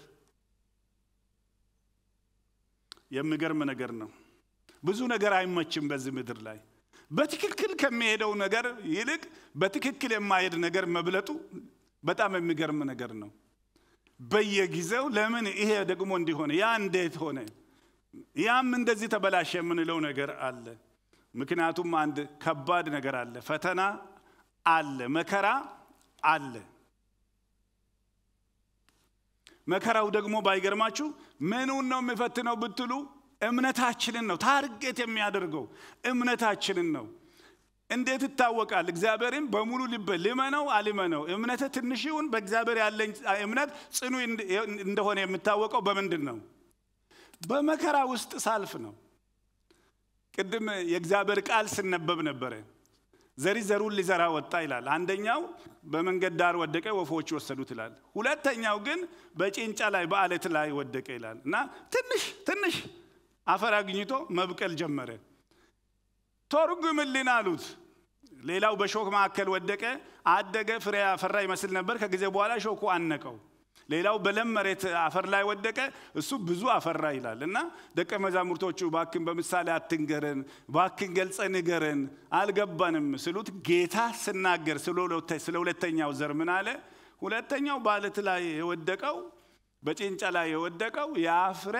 የሚገርም ነገር ነው። ብዙ ነገር አይመችም በዚህ ምድር ላይ። በትክክል ከሚሄደው ነገር ይልቅ በትክክል የማይሄድ ነገር መብለጡ በጣም የሚገርም ነገር ነው። በየጊዜው ለምን ይሄ ደግሞ እንዲሆነ ያ እንዴት ሆነ ያም እንደዚህ ተበላሸ የምንለው ነገር አለ። ምክንያቱም አንድ ከባድ ነገር አለ፣ ፈተና አለ፣ መከራ አለ። መከራው ደግሞ ባይገርማችሁ ምኑን ነው የሚፈትነው ብትሉ እምነታችንን ነው ታርጌት የሚያደርገው እምነታችንን ነው። እንዴት ይታወቃል? እግዚአብሔርን በሙሉ ልብ ልመነው አልመነው፣ እምነት ትንሽ ይሁን በእግዚአብሔር ያለኝ እምነት ጽኑ እንደሆነ የሚታወቀው በምንድን ነው? በመከራ ውስጥ ሳልፍ ነው። ቅድም የእግዚአብሔር ቃል ስነበብ ነበረ። ዘሪ ዘሩን ሊዘራ ወጣ ይላል። አንደኛው በመንገድ ዳር ወደቀ፣ ወፎች ወሰዱት ይላል። ሁለተኛው ግን በጭንጫ ላይ በአለት ላይ ወደቀ ይላል እና ትንሽ ትንሽ አፈር አግኝቶ መብቀል ጀመረ። ተርጉምልን አሉት። ሌላው በሾክ መካከል ወደቀ፣ አደገ፣ ፍሬ አፈራ ይመስል ነበር። ከጊዜ በኋላ ሾኩ አነቀው። ሌላው በለም መሬት አፈር ላይ ወደቀ፣ እሱ ብዙ አፈራ ይላል እና ደቀ መዛሙርቶቹ ባክን በምሳሌ አትንገረን፣ ባክን ገልጸ ንገረን፣ አልገባንም ስሉት ጌታ ስናገር ስለ ሁለተኛው ዘር ምን አለ? ሁለተኛው በአለት ላይ የወደቀው በጭንጫ ላይ የወደቀው ያ ፍሬ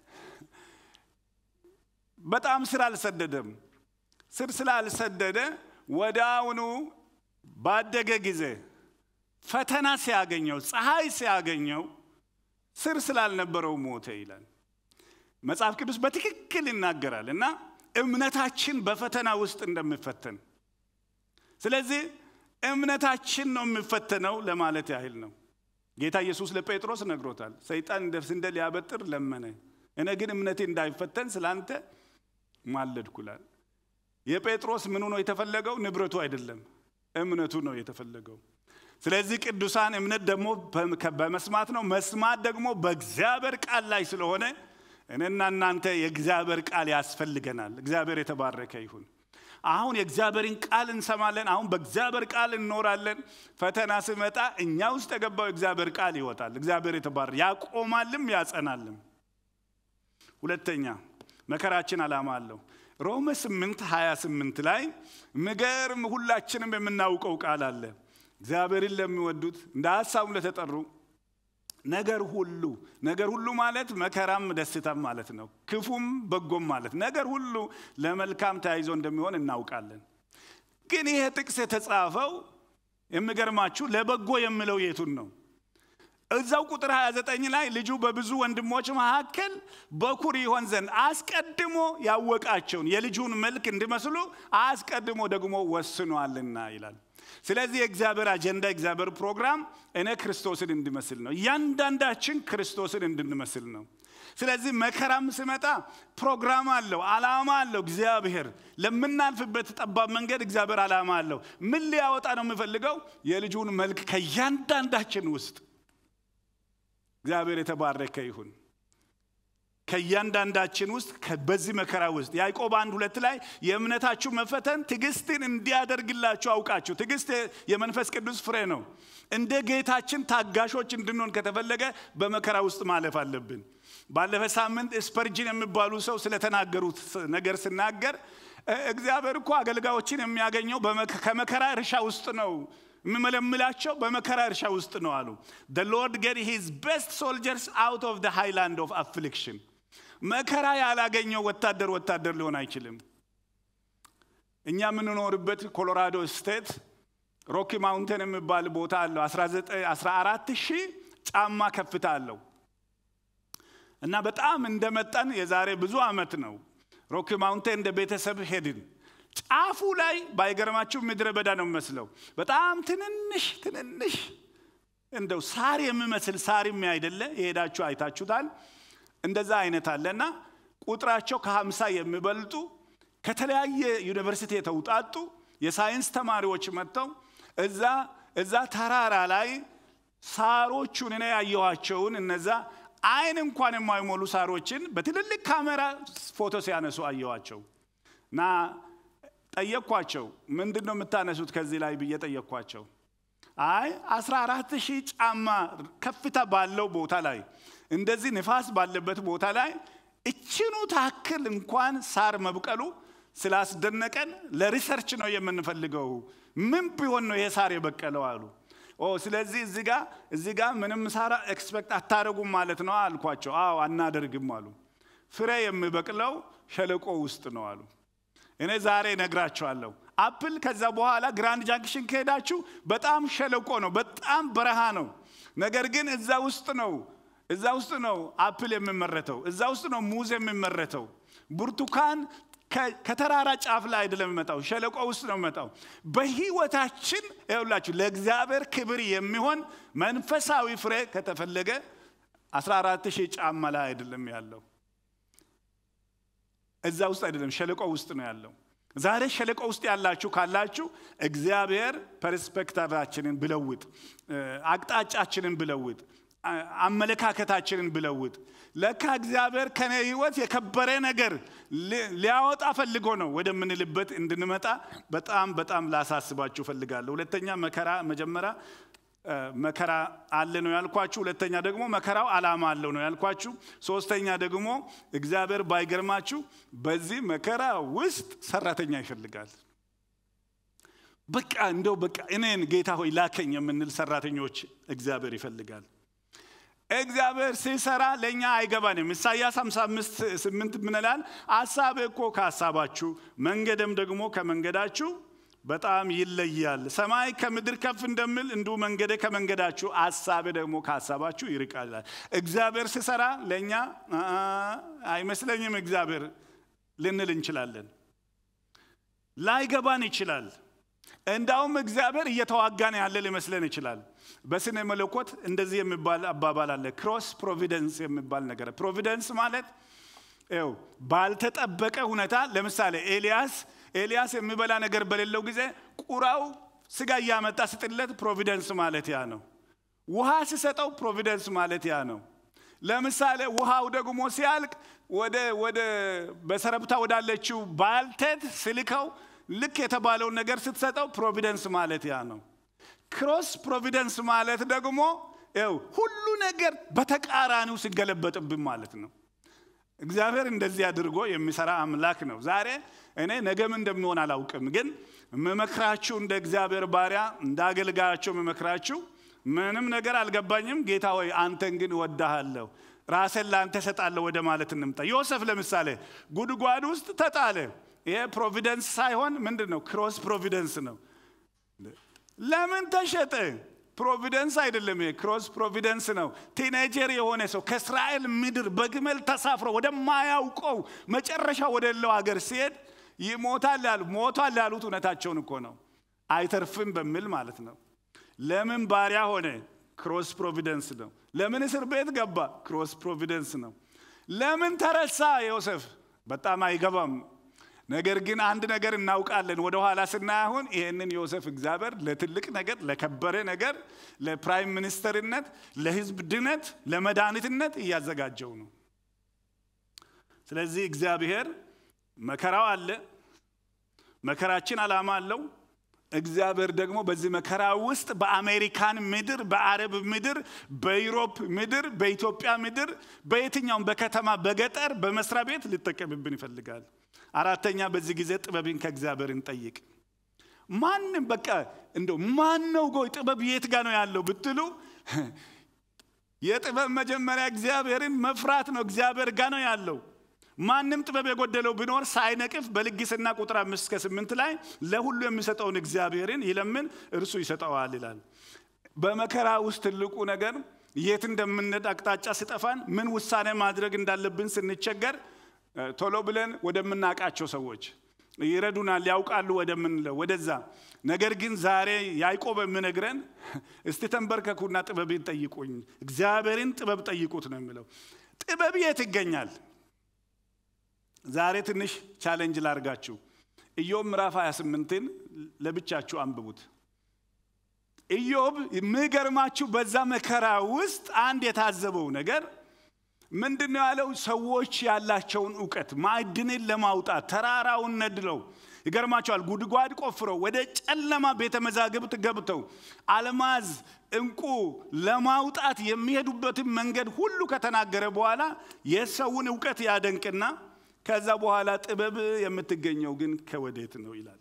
በጣም ስር አልሰደደም። ስር ስላልሰደደ ወዲያውኑ ባደገ ጊዜ ፈተና ሲያገኘው ፀሐይ ሲያገኘው ስር ስላልነበረው ሞተ ይላል መጽሐፍ ቅዱስ በትክክል ይናገራል። እና እምነታችን በፈተና ውስጥ እንደሚፈተን ስለዚህ እምነታችን ነው የሚፈተነው ለማለት ያህል ነው። ጌታ ኢየሱስ ለጴጥሮስ ነግሮታል። ሰይጣን እንደ ስንዴ ሊያበጥር ለመነ፣ እኔ ግን እምነቴ እንዳይፈተን ስላንተ ማለድኩላል። የጴጥሮስ ምኑ ነው የተፈለገው? ንብረቱ አይደለም፣ እምነቱ ነው የተፈለገው። ስለዚህ ቅዱሳን እምነት ደግሞ በመስማት ነው፣ መስማት ደግሞ በእግዚአብሔር ቃል ላይ ስለሆነ እኔና እናንተ የእግዚአብሔር ቃል ያስፈልገናል። እግዚአብሔር የተባረከ ይሁን። አሁን የእግዚአብሔርን ቃል እንሰማለን። አሁን በእግዚአብሔር ቃል እንኖራለን። ፈተና ሲመጣ እኛ ውስጥ የገባው የእግዚአብሔር ቃል ይወጣል። እግዚአብሔር የተባረ ያቆማልም ያጸናልም። ሁለተኛ መከራችን ዓላማ አለው። ሮሜ 8 28 ላይ ምገርም ሁላችንም የምናውቀው ቃል አለ። እግዚአብሔርን ለሚወዱት እንደ ሀሳቡም ለተጠሩ ነገር ሁሉ ነገር ሁሉ ማለት መከራም ደስታም ማለት ነው። ክፉም በጎም ማለት ነገር ሁሉ ለመልካም ተያይዞ እንደሚሆን እናውቃለን። ግን ይሄ ጥቅስ የተጻፈው የሚገርማችሁ ለበጎ የሚለው የቱን ነው? እዛው ቁጥር 29 ላይ ልጁ በብዙ ወንድሞች መካከል በኩር ይሆን ዘንድ አስቀድሞ ያወቃቸውን የልጁን መልክ እንዲመስሉ አስቀድሞ ደግሞ ወስኗልና ይላል። ስለዚህ የእግዚአብሔር አጀንዳ የእግዚአብሔር ፕሮግራም እኔ ክርስቶስን እንድመስል ነው። እያንዳንዳችን ክርስቶስን እንድንመስል ነው። ስለዚህ መከራም ስመጣ ፕሮግራም አለው፣ ዓላማ አለው። እግዚአብሔር ለምናልፍበት ጠባብ መንገድ እግዚአብሔር ዓላማ አለው። ምን ሊያወጣ ነው የምፈልገው? የልጁን መልክ ከእያንዳንዳችን ውስጥ እግዚአብሔር የተባረከ ይሁን። ከእያንዳንዳችን ውስጥ በዚህ መከራ ውስጥ ያዕቆብ አንድ ሁለት ላይ የእምነታችሁ መፈተን ትዕግስትን እንዲያደርግላችሁ አውቃችሁ። ትዕግስት የመንፈስ ቅዱስ ፍሬ ነው። እንደ ጌታችን ታጋሾች እንድንሆን ከተፈለገ በመከራ ውስጥ ማለፍ አለብን። ባለፈ ሳምንት ስፐርጅን የሚባሉ ሰው ስለተናገሩት ነገር ስናገር እግዚአብሔር እኮ አገልጋዮችን የሚያገኘው ከመከራ እርሻ ውስጥ ነው የምመለምላቸው በመከራ እርሻ ውስጥ ነው አሉ። the lord get his best soldiers out of the highland of affliction መከራ ያላገኘው ወታደር ወታደር ሊሆን አይችልም። እኛ የምንኖርበት ኮሎራዶ ስቴት ሮኪ ማውንቴን የሚባል ቦታ አለው። 14 ሺህ ጫማ ከፍታ አለው እና በጣም እንደመጣን የዛሬ ብዙ ዓመት ነው ሮኪ ማውንቴን እንደ ቤተሰብ ሄድን። ጫፉ ላይ ባይገርማችሁ ምድረ በዳ ነው የሚመስለው። በጣም ትንንሽ ትንንሽ እንደው ሳር የሚመስል ሳርም አይደለ፣ የሄዳችሁ አይታችሁታል። እንደዛ አይነት አለና ቁጥራቸው ከሀምሳ የሚበልጡ ከተለያየ ዩኒቨርሲቲ የተውጣጡ የሳይንስ ተማሪዎች መጥተው እዛ እዛ ተራራ ላይ ሳሮቹን እኔ ያየኋቸውን እነዛ አይን እንኳን የማይሞሉ ሳሮችን በትልልቅ ካሜራ ፎቶ ሲያነሱ አየኋቸው እና ጠየቅኳቸው። ምንድን ነው የምታነሱት ከዚህ ላይ ብዬ ጠየቅኳቸው። አይ አስራ አራት ሺህ ጫማ ከፍታ ባለው ቦታ ላይ እንደዚህ ንፋስ ባለበት ቦታ ላይ እችኑ ታክል እንኳን ሳር መብቀሉ ስላስደነቀን ለሪሰርች ነው የምንፈልገው። ምን ቢሆን ነው ይሄ ሳር የበቀለው አሉ። ኦ ስለዚህ እዚህ ጋ እዚህ ጋ ምንም ሳራ ኤክስፔክት አታደርጉም ማለት ነው አልኳቸው። አዎ አናደርግም አሉ። ፍሬ የሚበቅለው ሸለቆ ውስጥ ነው አሉ። እኔ ዛሬ ነግራችኋለሁ። አፕል ከዛ በኋላ ግራንድ ጃንክሽን ከሄዳችሁ በጣም ሸለቆ ነው፣ በጣም በረሃ ነው። ነገር ግን እዛ ውስጥ ነው እዛ ውስጥ ነው አፕል የሚመረተው፣ እዛ ውስጥ ነው ሙዝ የሚመረተው። ብርቱካን ከተራራ ጫፍ ላይ አይደለም የሚመጣው፣ ሸለቆ ውስጥ ነው የሚመጣው። በህይወታችን ይኸውላችሁ ለእግዚአብሔር ክብር የሚሆን መንፈሳዊ ፍሬ ከተፈለገ 14 ሺህ ጫማ ላይ አይደለም ያለው እዛ ውስጥ አይደለም፣ ሸለቆ ውስጥ ነው ያለው። ዛሬ ሸለቆ ውስጥ ያላችሁ ካላችሁ እግዚአብሔር ፐርስፔክቲቫችንን ብለውጥ፣ አቅጣጫችንን ብለውጥ፣ አመለካከታችንን ብለውጥ። ለካ እግዚአብሔር ከኔ ህይወት የከበረ ነገር ሊያወጣ ፈልጎ ነው ወደምንልበት እንድንመጣ በጣም በጣም ላሳስባችሁ ፈልጋለሁ። ሁለተኛ መከራ መጀመሪያ መከራ አለ ነው ያልኳችሁ። ሁለተኛ ደግሞ መከራው ዓላማ አለው ነው ያልኳችሁ። ሶስተኛ ደግሞ እግዚአብሔር ባይገርማችሁ በዚህ መከራ ውስጥ ሰራተኛ ይፈልጋል። በቃ እንደው በቃ እኔን ጌታ ሆይ ላከኝ የምንል ሰራተኞች እግዚአብሔር ይፈልጋል። እግዚአብሔር ሲሰራ ለእኛ አይገባንም። ኢሳያስ 55 8 ምን ይላል? ሀሳቤ እኮ ከሀሳባችሁ መንገድም ደግሞ ከመንገዳችሁ በጣም ይለያል። ሰማይ ከምድር ከፍ እንደምል እንዲሁ መንገደ ከመንገዳችሁ ሀሳቤ ደግሞ ከሀሳባችሁ ይርቃል። እግዚአብሔር ሲሰራ ለእኛ አይመስለኝም እግዚአብሔር ልንል እንችላለን። ላይገባን ይችላል። እንዳውም እግዚአብሔር እየተዋጋን ያለ ሊመስለን ይችላል። በስነ መለኮት እንደዚህ የሚባል አባባል አለ፣ ክሮስ ፕሮቪደንስ የሚባል ነገር። ፕሮቪደንስ ማለት ው ባልተጠበቀ ሁኔታ ለምሳሌ ኤልያስ ኤልያስ የሚበላ ነገር በሌለው ጊዜ ቁራው ስጋ እያመጣ ስጥለት ፕሮቪደንስ ማለት ያ ነው። ውሃ ሲሰጠው ፕሮቪደንስ ማለት ያ ነው። ለምሳሌ ውሃው ደግሞ ሲያልቅ ወደ ወደ በሰረብታ ወዳለችው ባልቴት ስልከው ልክ የተባለውን ነገር ስትሰጠው ፕሮቪደንስ ማለት ያ ነው። ክሮስ ፕሮቪደንስ ማለት ደግሞ ው ሁሉ ነገር በተቃራኒው ሲገለበጥብን ማለት ነው። እግዚአብሔር እንደዚህ አድርጎ የሚሰራ አምላክ ነው። ዛሬ እኔ ነገም እንደሚሆን አላውቅም፣ ግን የምመክራችሁ እንደ እግዚአብሔር ባሪያ እንደ አገልጋያቸው የምመክራችሁ ምንም ነገር አልገባኝም፣ ጌታ ሆይ አንተን ግን እወዳሃለሁ፣ ራሴን ለአንተ እሰጣለሁ ወደ ማለት እንምጣ። ዮሴፍ ለምሳሌ ጉድጓድ ውስጥ ተጣለ። ይሄ ፕሮቪደንስ ሳይሆን ምንድን ነው? ክሮስ ፕሮቪደንስ ነው። ለምን ተሸጠ? ፕሮቪደንስ አይደለም፣ ይሄ ክሮስ ፕሮቪደንስ ነው። ቲኔጀር የሆነ ሰው ከእስራኤል ምድር በግመል ተሳፍሮ ወደማያውቀው መጨረሻ ወደሌለው ሀገር ሲሄድ ይሞታል ያሉ ሞቷል ያሉት እውነታቸውን እኮ ነው። አይተርፍም በሚል ማለት ነው። ለምን ባሪያ ሆነ? ክሮስ ፕሮቪደንስ ነው። ለምን እስር ቤት ገባ? ክሮስ ፕሮቪደንስ ነው። ለምን ተረሳ ዮሴፍ? በጣም አይገባም። ነገር ግን አንድ ነገር እናውቃለን። ወደ ኋላ ስናይ አሁን ይህንን ዮሴፍ እግዚአብሔር ለትልቅ ነገር፣ ለከበረ ነገር፣ ለፕራይም ሚኒስተርነት፣ ለህዝብ ድነት፣ ለመድኃኒትነት እያዘጋጀው ነው። ስለዚህ እግዚአብሔር መከራው አለ። መከራችን ዓላማ አለው። እግዚአብሔር ደግሞ በዚህ መከራ ውስጥ በአሜሪካን ምድር፣ በአረብ ምድር፣ በዩሮፕ ምድር፣ በኢትዮጵያ ምድር፣ በየትኛውም በከተማ በገጠር በመስሪያ ቤት ሊጠቀምብን ይፈልጋል። አራተኛ በዚህ ጊዜ ጥበብን ከእግዚአብሔር እንጠይቅ። ማንም በቃ እንደው ማን ነው ጎይ ጥበብ የት ጋ ነው ያለው ብትሉ የጥበብ መጀመሪያ እግዚአብሔርን መፍራት ነው። እግዚአብሔር ጋ ነው ያለው። ማንም ጥበብ የጎደለው ቢኖር ሳይነቅፍ በልግስና ቁጥር አምስት እስከ ስምንት ላይ ለሁሉ የሚሰጠውን እግዚአብሔርን ይለምን እርሱ ይሰጠዋል ይላል። በመከራ ውስጥ ትልቁ ነገር የት እንደምንሄድ አቅጣጫ ሲጠፋን ምን ውሳኔ ማድረግ እንዳለብን ስንቸገር ቶሎ ብለን ወደምናውቃቸው ሰዎች ይረዱናል፣ ያውቃሉ ወደምንለው ወደዛ። ነገር ግን ዛሬ ያዕቆብ የምነግረን እስቲ ተንበርከኩና ጥበብን ጠይቁኝ፣ እግዚአብሔርን ጥበብ ጠይቁት ነው የሚለው። ጥበብ የት ይገኛል? ዛሬ ትንሽ ቻሌንጅ ላርጋችሁ። ኢዮብ ምዕራፍ 28ን ለብቻችሁ አንብቡት። ኢዮብ የሚገርማችሁ በዛ መከራ ውስጥ አንድ የታዘበው ነገር ምንድን ነው ያለው? ሰዎች ያላቸውን እውቀት ማዕድንን ለማውጣት ተራራውን ነድለው ይገርማቸዋል። ጉድጓድ ቆፍረው ወደ ጨለማ ቤተ መዛግብት ገብተው አልማዝ፣ እንቁ ለማውጣት የሚሄዱበትን መንገድ ሁሉ ከተናገረ በኋላ የሰውን እውቀት ያደንቅና ከዛ በኋላ ጥበብ የምትገኘው ግን ከወዴት ነው ይላል።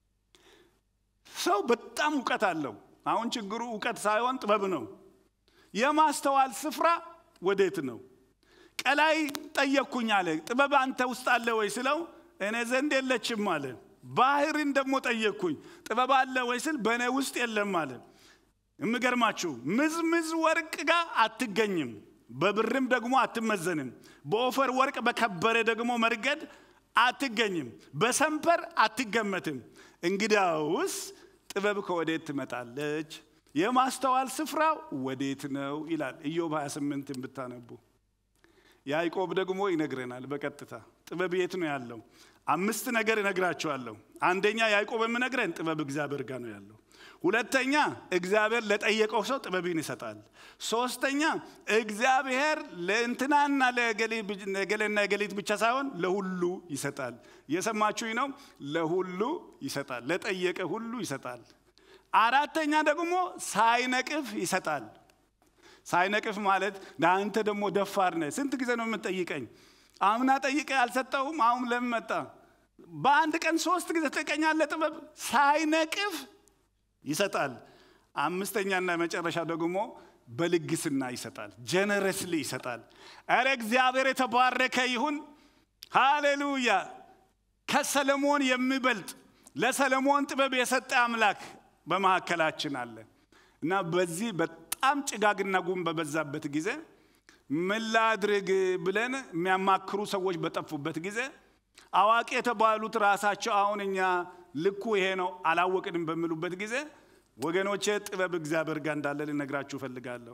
ሰው በጣም እውቀት አለው። አሁን ችግሩ እውቀት ሳይሆን ጥበብ ነው። የማስተዋል ስፍራ ወዴት ነው? ቀላይ ጠየቅኩኝ አለ። ጥበብ አንተ ውስጥ አለ ወይ ስለው እኔ ዘንድ የለችም አለ። ባህርን ደግሞ ጠየቅኩኝ ጥበብ አለ ወይ ስል በእኔ ውስጥ የለም አለ። የሚገርማችሁ ምዝምዝ ወርቅ ጋር አትገኝም፣ በብርም ደግሞ አትመዘንም። በኦፈር ወርቅ በከበረ ደግሞ መርገድ አትገኝም፣ በሰንፐር አትገመትም። እንግዲያውስ ጥበብ ከወዴት ትመጣለች? የማስተዋል ስፍራ ወዴት ነው ይላል ኢዮብ 28 ብታነቡ። ያዕቆብ ደግሞ ይነግረናል በቀጥታ ጥበብ የት ነው ያለው? አምስት ነገር እነግራቸዋለሁ። አንደኛ ያዕቆብ የምነግረን ጥበብ እግዚአብሔር ጋር ነው ያለው። ሁለተኛ እግዚአብሔር ለጠየቀው ሰው ጥበብን ይሰጣል። ሶስተኛ እግዚአብሔር ለእንትናና ለገሌና የገሊት ብቻ ሳይሆን ለሁሉ ይሰጣል። እየሰማችሁኝ ነው? ለሁሉ ይሰጣል። ለጠየቀ ሁሉ ይሰጣል። አራተኛ ደግሞ ሳይነቅፍ ይሰጣል። ሳይነቅፍ ማለት ለአንተ ደግሞ ደፋር ነህ። ስንት ጊዜ ነው የምትጠይቀኝ? አምና ጠይቀ አልሰጠውም። አሁን ለምን መጣ? በአንድ ቀን ሶስት ጊዜ ትጠይቀኛለህ። ጥበብ ሳይነቅፍ ይሰጣል። አምስተኛና መጨረሻ ደግሞ በልግስና ይሰጣል። ጀነረስሊ ይሰጣል። ኧረ እግዚአብሔር የተባረከ ይሁን። ሃሌሉያ። ከሰለሞን የሚበልጥ ለሰለሞን ጥበብ የሰጠ አምላክ በመካከላችን አለ እና በዚህ በጣም ጭጋግና ጉም በበዛበት ጊዜ ምን ላድርግ ብለን የሚያማክሩ ሰዎች በጠፉበት ጊዜ አዋቂ የተባሉት ራሳቸው አሁን እኛ ልኩ ይሄ ነው አላወቅንም በሚሉበት ጊዜ ወገኖቼ ጥበብ እግዚአብሔር ጋር እንዳለ ልነግራችሁ እፈልጋለሁ።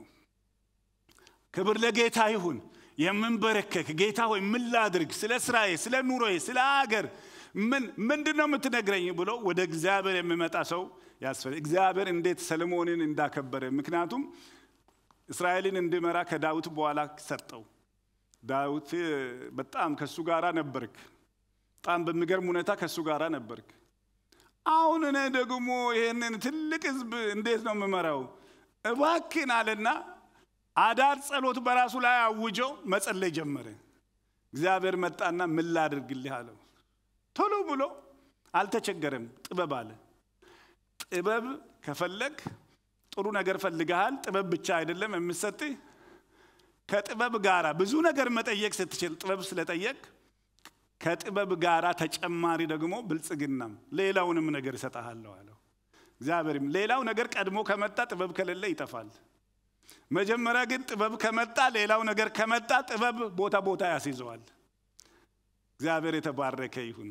ክብር ለጌታ ይሁን። የምንበረከክ ጌታ ሆይ ምን ላድርግ፣ ስለ ስራዬ፣ ስለ ኑሮዬ፣ ስለ አገር ምን ምንድን ነው የምትነግረኝ ብሎ ወደ እግዚአብሔር የሚመጣ ሰው ያስፈልግ። እግዚአብሔር እንዴት ሰለሞንን እንዳከበረ ምክንያቱም እስራኤልን እንዲመራ ከዳዊት በኋላ ሰጠው። ዳዊት በጣም ከእሱ ጋር ነበርክ። በጣም በሚገርም ሁኔታ ከእሱ ጋር ነበርክ። አሁን እኔ ደግሞ ይህንን ትልቅ ህዝብ እንዴት ነው የምመራው? እባክን አለና አዳር ጸሎት በራሱ ላይ አውጆ መጸለይ ጀመረ። እግዚአብሔር መጣና ምን ላድርግልህ አለው። ቶሎ ብሎ አልተቸገረም። ጥበብ አለ። ጥበብ ከፈለግ ጥሩ ነገር ፈልገሃል። ጥበብ ብቻ አይደለም የምሰጥህ። ከጥበብ ጋራ ብዙ ነገር መጠየቅ ስትችል ጥበብ ስለጠየቅ ከጥበብ ጋራ ተጨማሪ ደግሞ ብልጽግናም ሌላውንም ነገር እሰጥሃለሁ አለው። እግዚአብሔርም ሌላው ነገር ቀድሞ ከመጣ ጥበብ ከሌለ ይጠፋል። መጀመሪያ ግን ጥበብ ከመጣ ሌላው ነገር ከመጣ ጥበብ ቦታ ቦታ ያስይዘዋል። እግዚአብሔር የተባረከ ይሁን።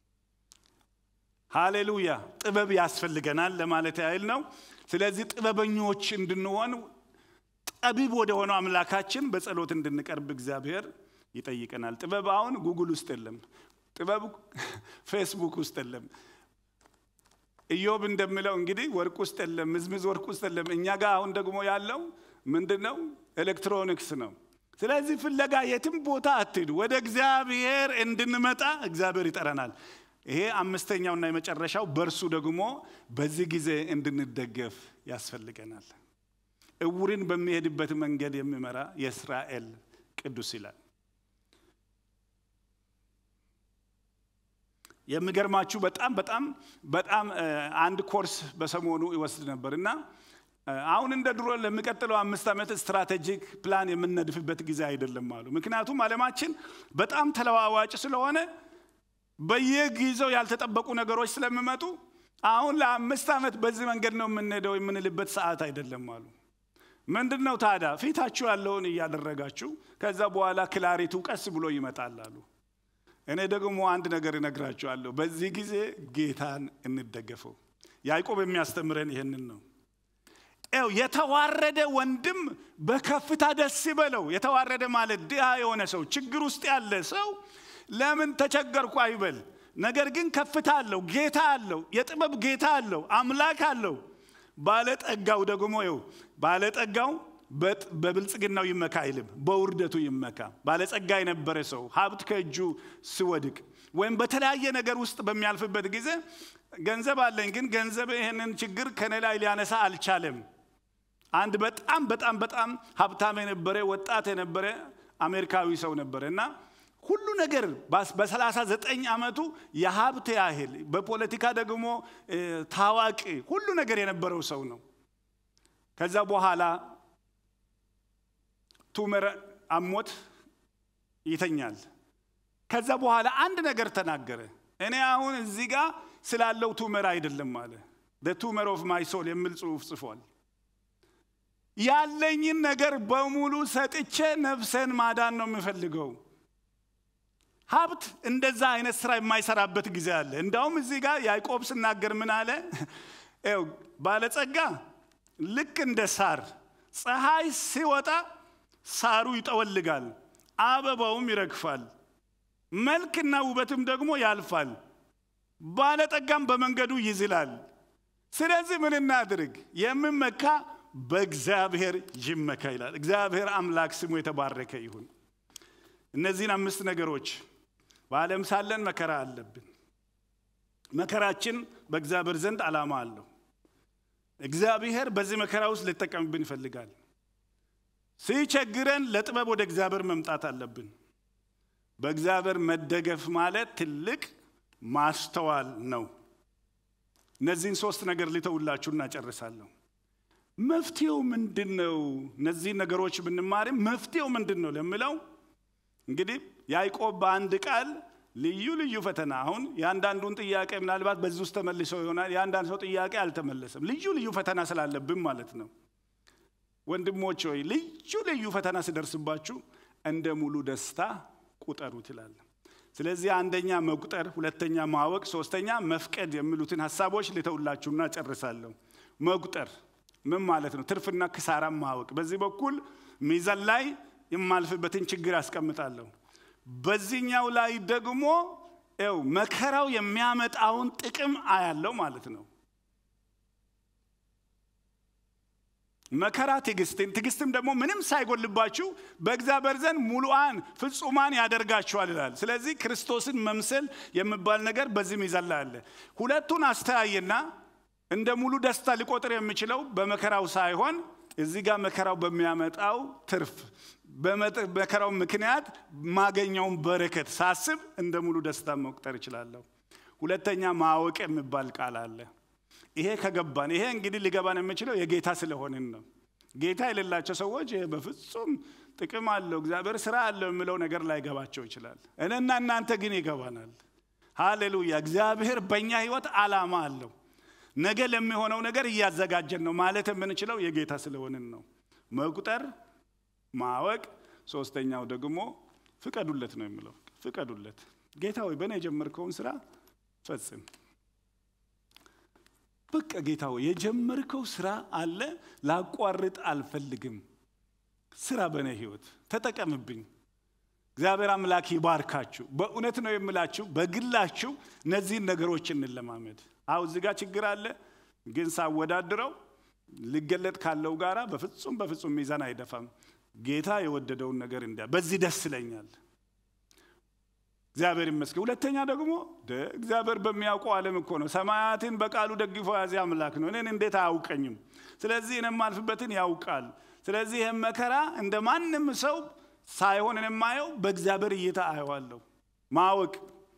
ሃሌሉያ። ጥበብ ያስፈልገናል ለማለት ያህል ነው። ስለዚህ ጥበበኞች እንድንሆን ጠቢብ ወደ ሆነው አምላካችን በጸሎት እንድንቀርብ እግዚአብሔር ይጠይቀናል። ጥበብ አሁን ጉግል ውስጥ የለም። ጥበብ ፌስቡክ ውስጥ የለም። ኢዮብ እንደሚለው እንግዲህ ወርቅ ውስጥ የለም፣ ምዝምዝ ወርቅ ውስጥ የለም። እኛ ጋር አሁን ደግሞ ያለው ምንድን ነው? ኤሌክትሮኒክስ ነው። ስለዚህ ፍለጋ የትም ቦታ አትሂዱ። ወደ እግዚአብሔር እንድንመጣ እግዚአብሔር ይጠራናል። ይሄ አምስተኛውና የመጨረሻው በእርሱ ደግሞ በዚህ ጊዜ እንድንደገፍ ያስፈልገናል። እውርን በሚሄድበት መንገድ የሚመራ የእስራኤል ቅዱስ ይላል። የሚገርማችሁ በጣም በጣም በጣም አንድ ኮርስ በሰሞኑ ይወስድ ነበር እና አሁን እንደ ድሮ ለሚቀጥለው አምስት ዓመት ስትራቴጂክ ፕላን የምንነድፍበት ጊዜ አይደለም አሉ። ምክንያቱም ዓለማችን በጣም ተለዋዋጭ ስለሆነ በየጊዜው ያልተጠበቁ ነገሮች ስለሚመጡ አሁን ለአምስት ዓመት በዚህ መንገድ ነው የምንሄደው የምንልበት ሰዓት አይደለም አሉ። ምንድን ነው ታዲያ ፊታችሁ ያለውን እያደረጋችሁ ከዛ በኋላ ክላሪቱ ቀስ ብሎ ይመጣል አሉ። እኔ ደግሞ አንድ ነገር እነግራችኋለሁ። በዚህ ጊዜ ጌታን እንደገፈው። ያዕቆብ የሚያስተምረን ይህንን ነው። ው የተዋረደ ወንድም በከፍታ ደስ ይበለው። የተዋረደ ማለት ድሃ የሆነ ሰው፣ ችግር ውስጥ ያለ ሰው ለምን ተቸገርኩ አይበል። ነገር ግን ከፍታ አለው፣ ጌታ አለው፣ የጥበብ ጌታ አለው፣ አምላክ አለው። ባለጠጋው ደግሞ ው ባለጠጋው በብልጽግናው ይመካ አይልም፣ በውርደቱ ይመካ። ባለጸጋ የነበረ ሰው ሀብት ከእጁ ሲወድቅ ወይም በተለያየ ነገር ውስጥ በሚያልፍበት ጊዜ ገንዘብ አለኝ፣ ግን ገንዘብ ይህንን ችግር ከኔ ላይ ሊያነሳ አልቻለም። አንድ በጣም በጣም በጣም ሀብታም የነበረ ወጣት የነበረ አሜሪካዊ ሰው ነበረ እና ሁሉ ነገር በሰላሳ ዘጠኝ ዓመቱ የሀብት ያህል በፖለቲካ ደግሞ ታዋቂ ሁሉ ነገር የነበረው ሰው ነው። ከዛ በኋላ ቱመር አሞት ይተኛል። ከዛ በኋላ አንድ ነገር ተናገረ። እኔ አሁን እዚህ ጋር ስላለው ቱመር አይደለም አለ። ቱመር ኦፍ ማይ ሶል የሚል ጽሑፍ ጽፏል። ያለኝን ነገር በሙሉ ሰጥቼ ነፍሰን ማዳን ነው የምፈልገው። ሀብት እንደዛ አይነት ስራ የማይሰራበት ጊዜ አለ። እንዳውም እዚህ ጋር ያዕቆብ ስናገር ምን አለ? ው ባለጸጋ ልክ እንደ ሳር ፀሐይ ሲወጣ ሳሩ ይጠወልጋል፣ አበባውም ይረግፋል፣ መልክና ውበትም ደግሞ ያልፋል፣ ባለጠጋም በመንገዱ ይዝላል። ስለዚህ ምን እናድርግ? የምመካ በእግዚአብሔር ይመካ ይላል። እግዚአብሔር አምላክ ስሙ የተባረከ ይሁን። እነዚህን አምስት ነገሮች በዓለም ሳለን መከራ አለብን። መከራችን በእግዚአብሔር ዘንድ ዓላማ አለው። እግዚአብሔር በዚህ መከራ ውስጥ ሊጠቀምብን ይፈልጋል። ሲቸግረን ለጥበብ ወደ እግዚአብሔር መምጣት አለብን። በእግዚአብሔር መደገፍ ማለት ትልቅ ማስተዋል ነው። እነዚህን ሶስት ነገር ልተውላችሁ እናጨርሳለሁ። መፍትሄው ምንድን ነው? እነዚህን ነገሮች ብንማርም መፍትሄው ምንድን ነው ለሚለው እንግዲህ ያዕቆብ በአንድ ቃል ልዩ ልዩ ፈተና አሁን የአንዳንዱን ጥያቄ ምናልባት በዚህ ውስጥ ተመልሰው ይሆናል። የአንዳንድ ሰው ጥያቄ አልተመለሰም። ልዩ ልዩ ፈተና ስላለብን ማለት ነው። ወንድሞች ሆይ ልዩ ልዩ ፈተና ሲደርስባችሁ እንደ ሙሉ ደስታ ቁጠሩት ይላል። ስለዚህ አንደኛ መቁጠር፣ ሁለተኛ ማወቅ፣ ሶስተኛ መፍቀድ የሚሉትን ሀሳቦች ልተውላችሁና ጨርሳለሁ። መቁጠር ምን ማለት ነው? ትርፍና ክሳራም ማወቅ። በዚህ በኩል ሚዛን ላይ የማልፍበትን ችግር ያስቀምጣለሁ። በዚህኛው ላይ ደግሞ ው መከራው የሚያመጣውን ጥቅም አያለው ማለት ነው። መከራ ትዕግስትን፣ ትዕግስትም ደግሞ ምንም ሳይጎልባችሁ በእግዚአብሔር ዘንድ ሙሉአን ፍጹማን ያደርጋችኋል ይላል። ስለዚህ ክርስቶስን መምሰል የሚባል ነገር በዚህ ሚዛን ላይ አለ። ሁለቱን አስተያየና እንደ ሙሉ ደስታ ሊቆጥር የሚችለው በመከራው ሳይሆን እዚህ ጋር መከራው በሚያመጣው ትርፍ በመከራው ምክንያት ማገኘውን በረከት ሳስብ እንደ ሙሉ ደስታ መቁጠር እችላለሁ። ሁለተኛ ማወቅ የሚባል ቃል አለ። ይሄ ከገባን ይሄ እንግዲህ ሊገባን የሚችለው የጌታ ስለሆንን ነው። ጌታ የሌላቸው ሰዎች ይሄ በፍጹም ጥቅም አለው እግዚአብሔር ስራ አለው የሚለው ነገር ላይገባቸው ይችላል። እኔና እናንተ ግን ይገባናል። ሃሌሉያ! እግዚአብሔር በእኛ ህይወት ዓላማ አለው። ነገ ለሚሆነው ነገር እያዘጋጀን ነው ማለት የምንችለው የጌታ ስለሆንን ነው። መቁጠር፣ ማወቅ፣ ሶስተኛው ደግሞ ፍቀዱለት ነው የሚለው። ፍቀዱለት ጌታ ሆይ በእኔ የጀመርከውን ስራ ፈጽም። በቃ ጌታ ሆይ የጀመርከው ስራ አለ፣ ላቋርጥ አልፈልግም። ስራ በእኔ ህይወት ተጠቀምብኝ። እግዚአብሔር አምላክ ይባርካችሁ። በእውነት ነው የምላችሁ፣ በግላችሁ እነዚህን ነገሮች እንለማመድ። አሁ እዚህ ጋር ችግር አለ፣ ግን ሳወዳድረው ሊገለጥ ካለው ጋራ በፍጹም በፍጹም ሚዛን አይደፋም። ጌታ የወደደውን ነገር እንዲያ በዚህ ደስ ይለኛል። እግዚአብሔር ይመስገን። ሁለተኛ ደግሞ እግዚአብሔር በሚያውቀው ዓለም እኮ ነው። ሰማያትን በቃሉ ደግፎ ያዘ አምላክ ነው። እኔን እንዴት አያውቀኝም? ስለዚህ እኔ የማልፍበትን ያውቃል። ስለዚህ ይህም መከራ እንደ ማንም ሰው ሳይሆን የማየው በእግዚአብሔር እይታ አየዋለሁ። ማወቅ።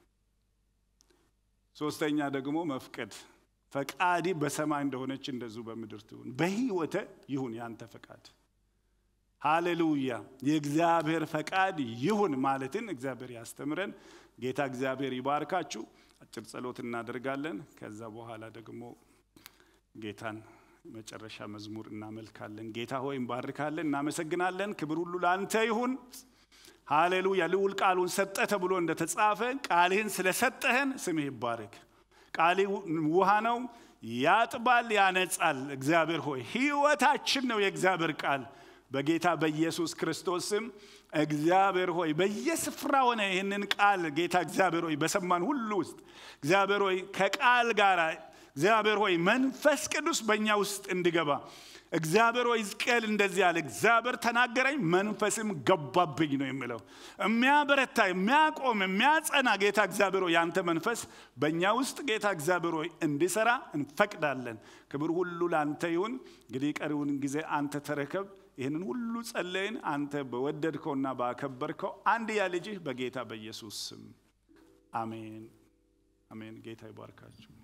ሶስተኛ ደግሞ መፍቀድ። ፈቃዲ በሰማይ እንደሆነች እንደዚሁ በምድር ትሁን። በህይወተ ይሁን ያንተ ፈቃድ። ሃሌሉያ! የእግዚአብሔር ፈቃድ ይሁን ማለትን እግዚአብሔር ያስተምረን። ጌታ እግዚአብሔር ይባርካችሁ። አጭር ጸሎት እናደርጋለን። ከዛ በኋላ ደግሞ ጌታን መጨረሻ መዝሙር እናመልካለን። ጌታ ሆይ እንባርካለን፣ እናመሰግናለን። ክብር ሁሉ ለአንተ ይሁን። ሃሌሉያ! ልዑል ቃሉን ሰጠ ተብሎ እንደተጻፈ ቃልህን ስለሰጠህን ስምህ ይባረክ። ቃል ውሃ ነው፣ ያጥባል፣ ያነጻል። እግዚአብሔር ሆይ ህይወታችን ነው የእግዚአብሔር ቃል በጌታ በኢየሱስ ክርስቶስ ስም እግዚአብሔር ሆይ በየስፍራ ሆነ ይህንን ቃል ጌታ እግዚአብሔር ሆይ በሰማን ሁሉ ውስጥ እግዚአብሔር ሆይ ከቃል ጋር እግዚአብሔር ሆይ መንፈስ ቅዱስ በእኛ ውስጥ እንዲገባ እግዚአብሔር ሆይ ሕዝቅኤል እንደዚህ አለ፣ እግዚአብሔር ተናገረኝ መንፈስም ገባብኝ ነው የሚለው። የሚያበረታ የሚያቆም የሚያጸና ጌታ እግዚአብሔር ሆይ ያንተ መንፈስ በእኛ ውስጥ ጌታ እግዚአብሔር ሆይ እንዲሰራ እንፈቅዳለን። ክብር ሁሉ ለአንተ ይሁን። እንግዲህ ቀሪውን ጊዜ አንተ ተረከብ። ይህንን ሁሉ ጸለይን አንተ በወደድከውና ባከበርከው አንድያ ልጅህ በጌታ በኢየሱስ ስም አሜን፣ አሜን። ጌታ ይባርካችሁ።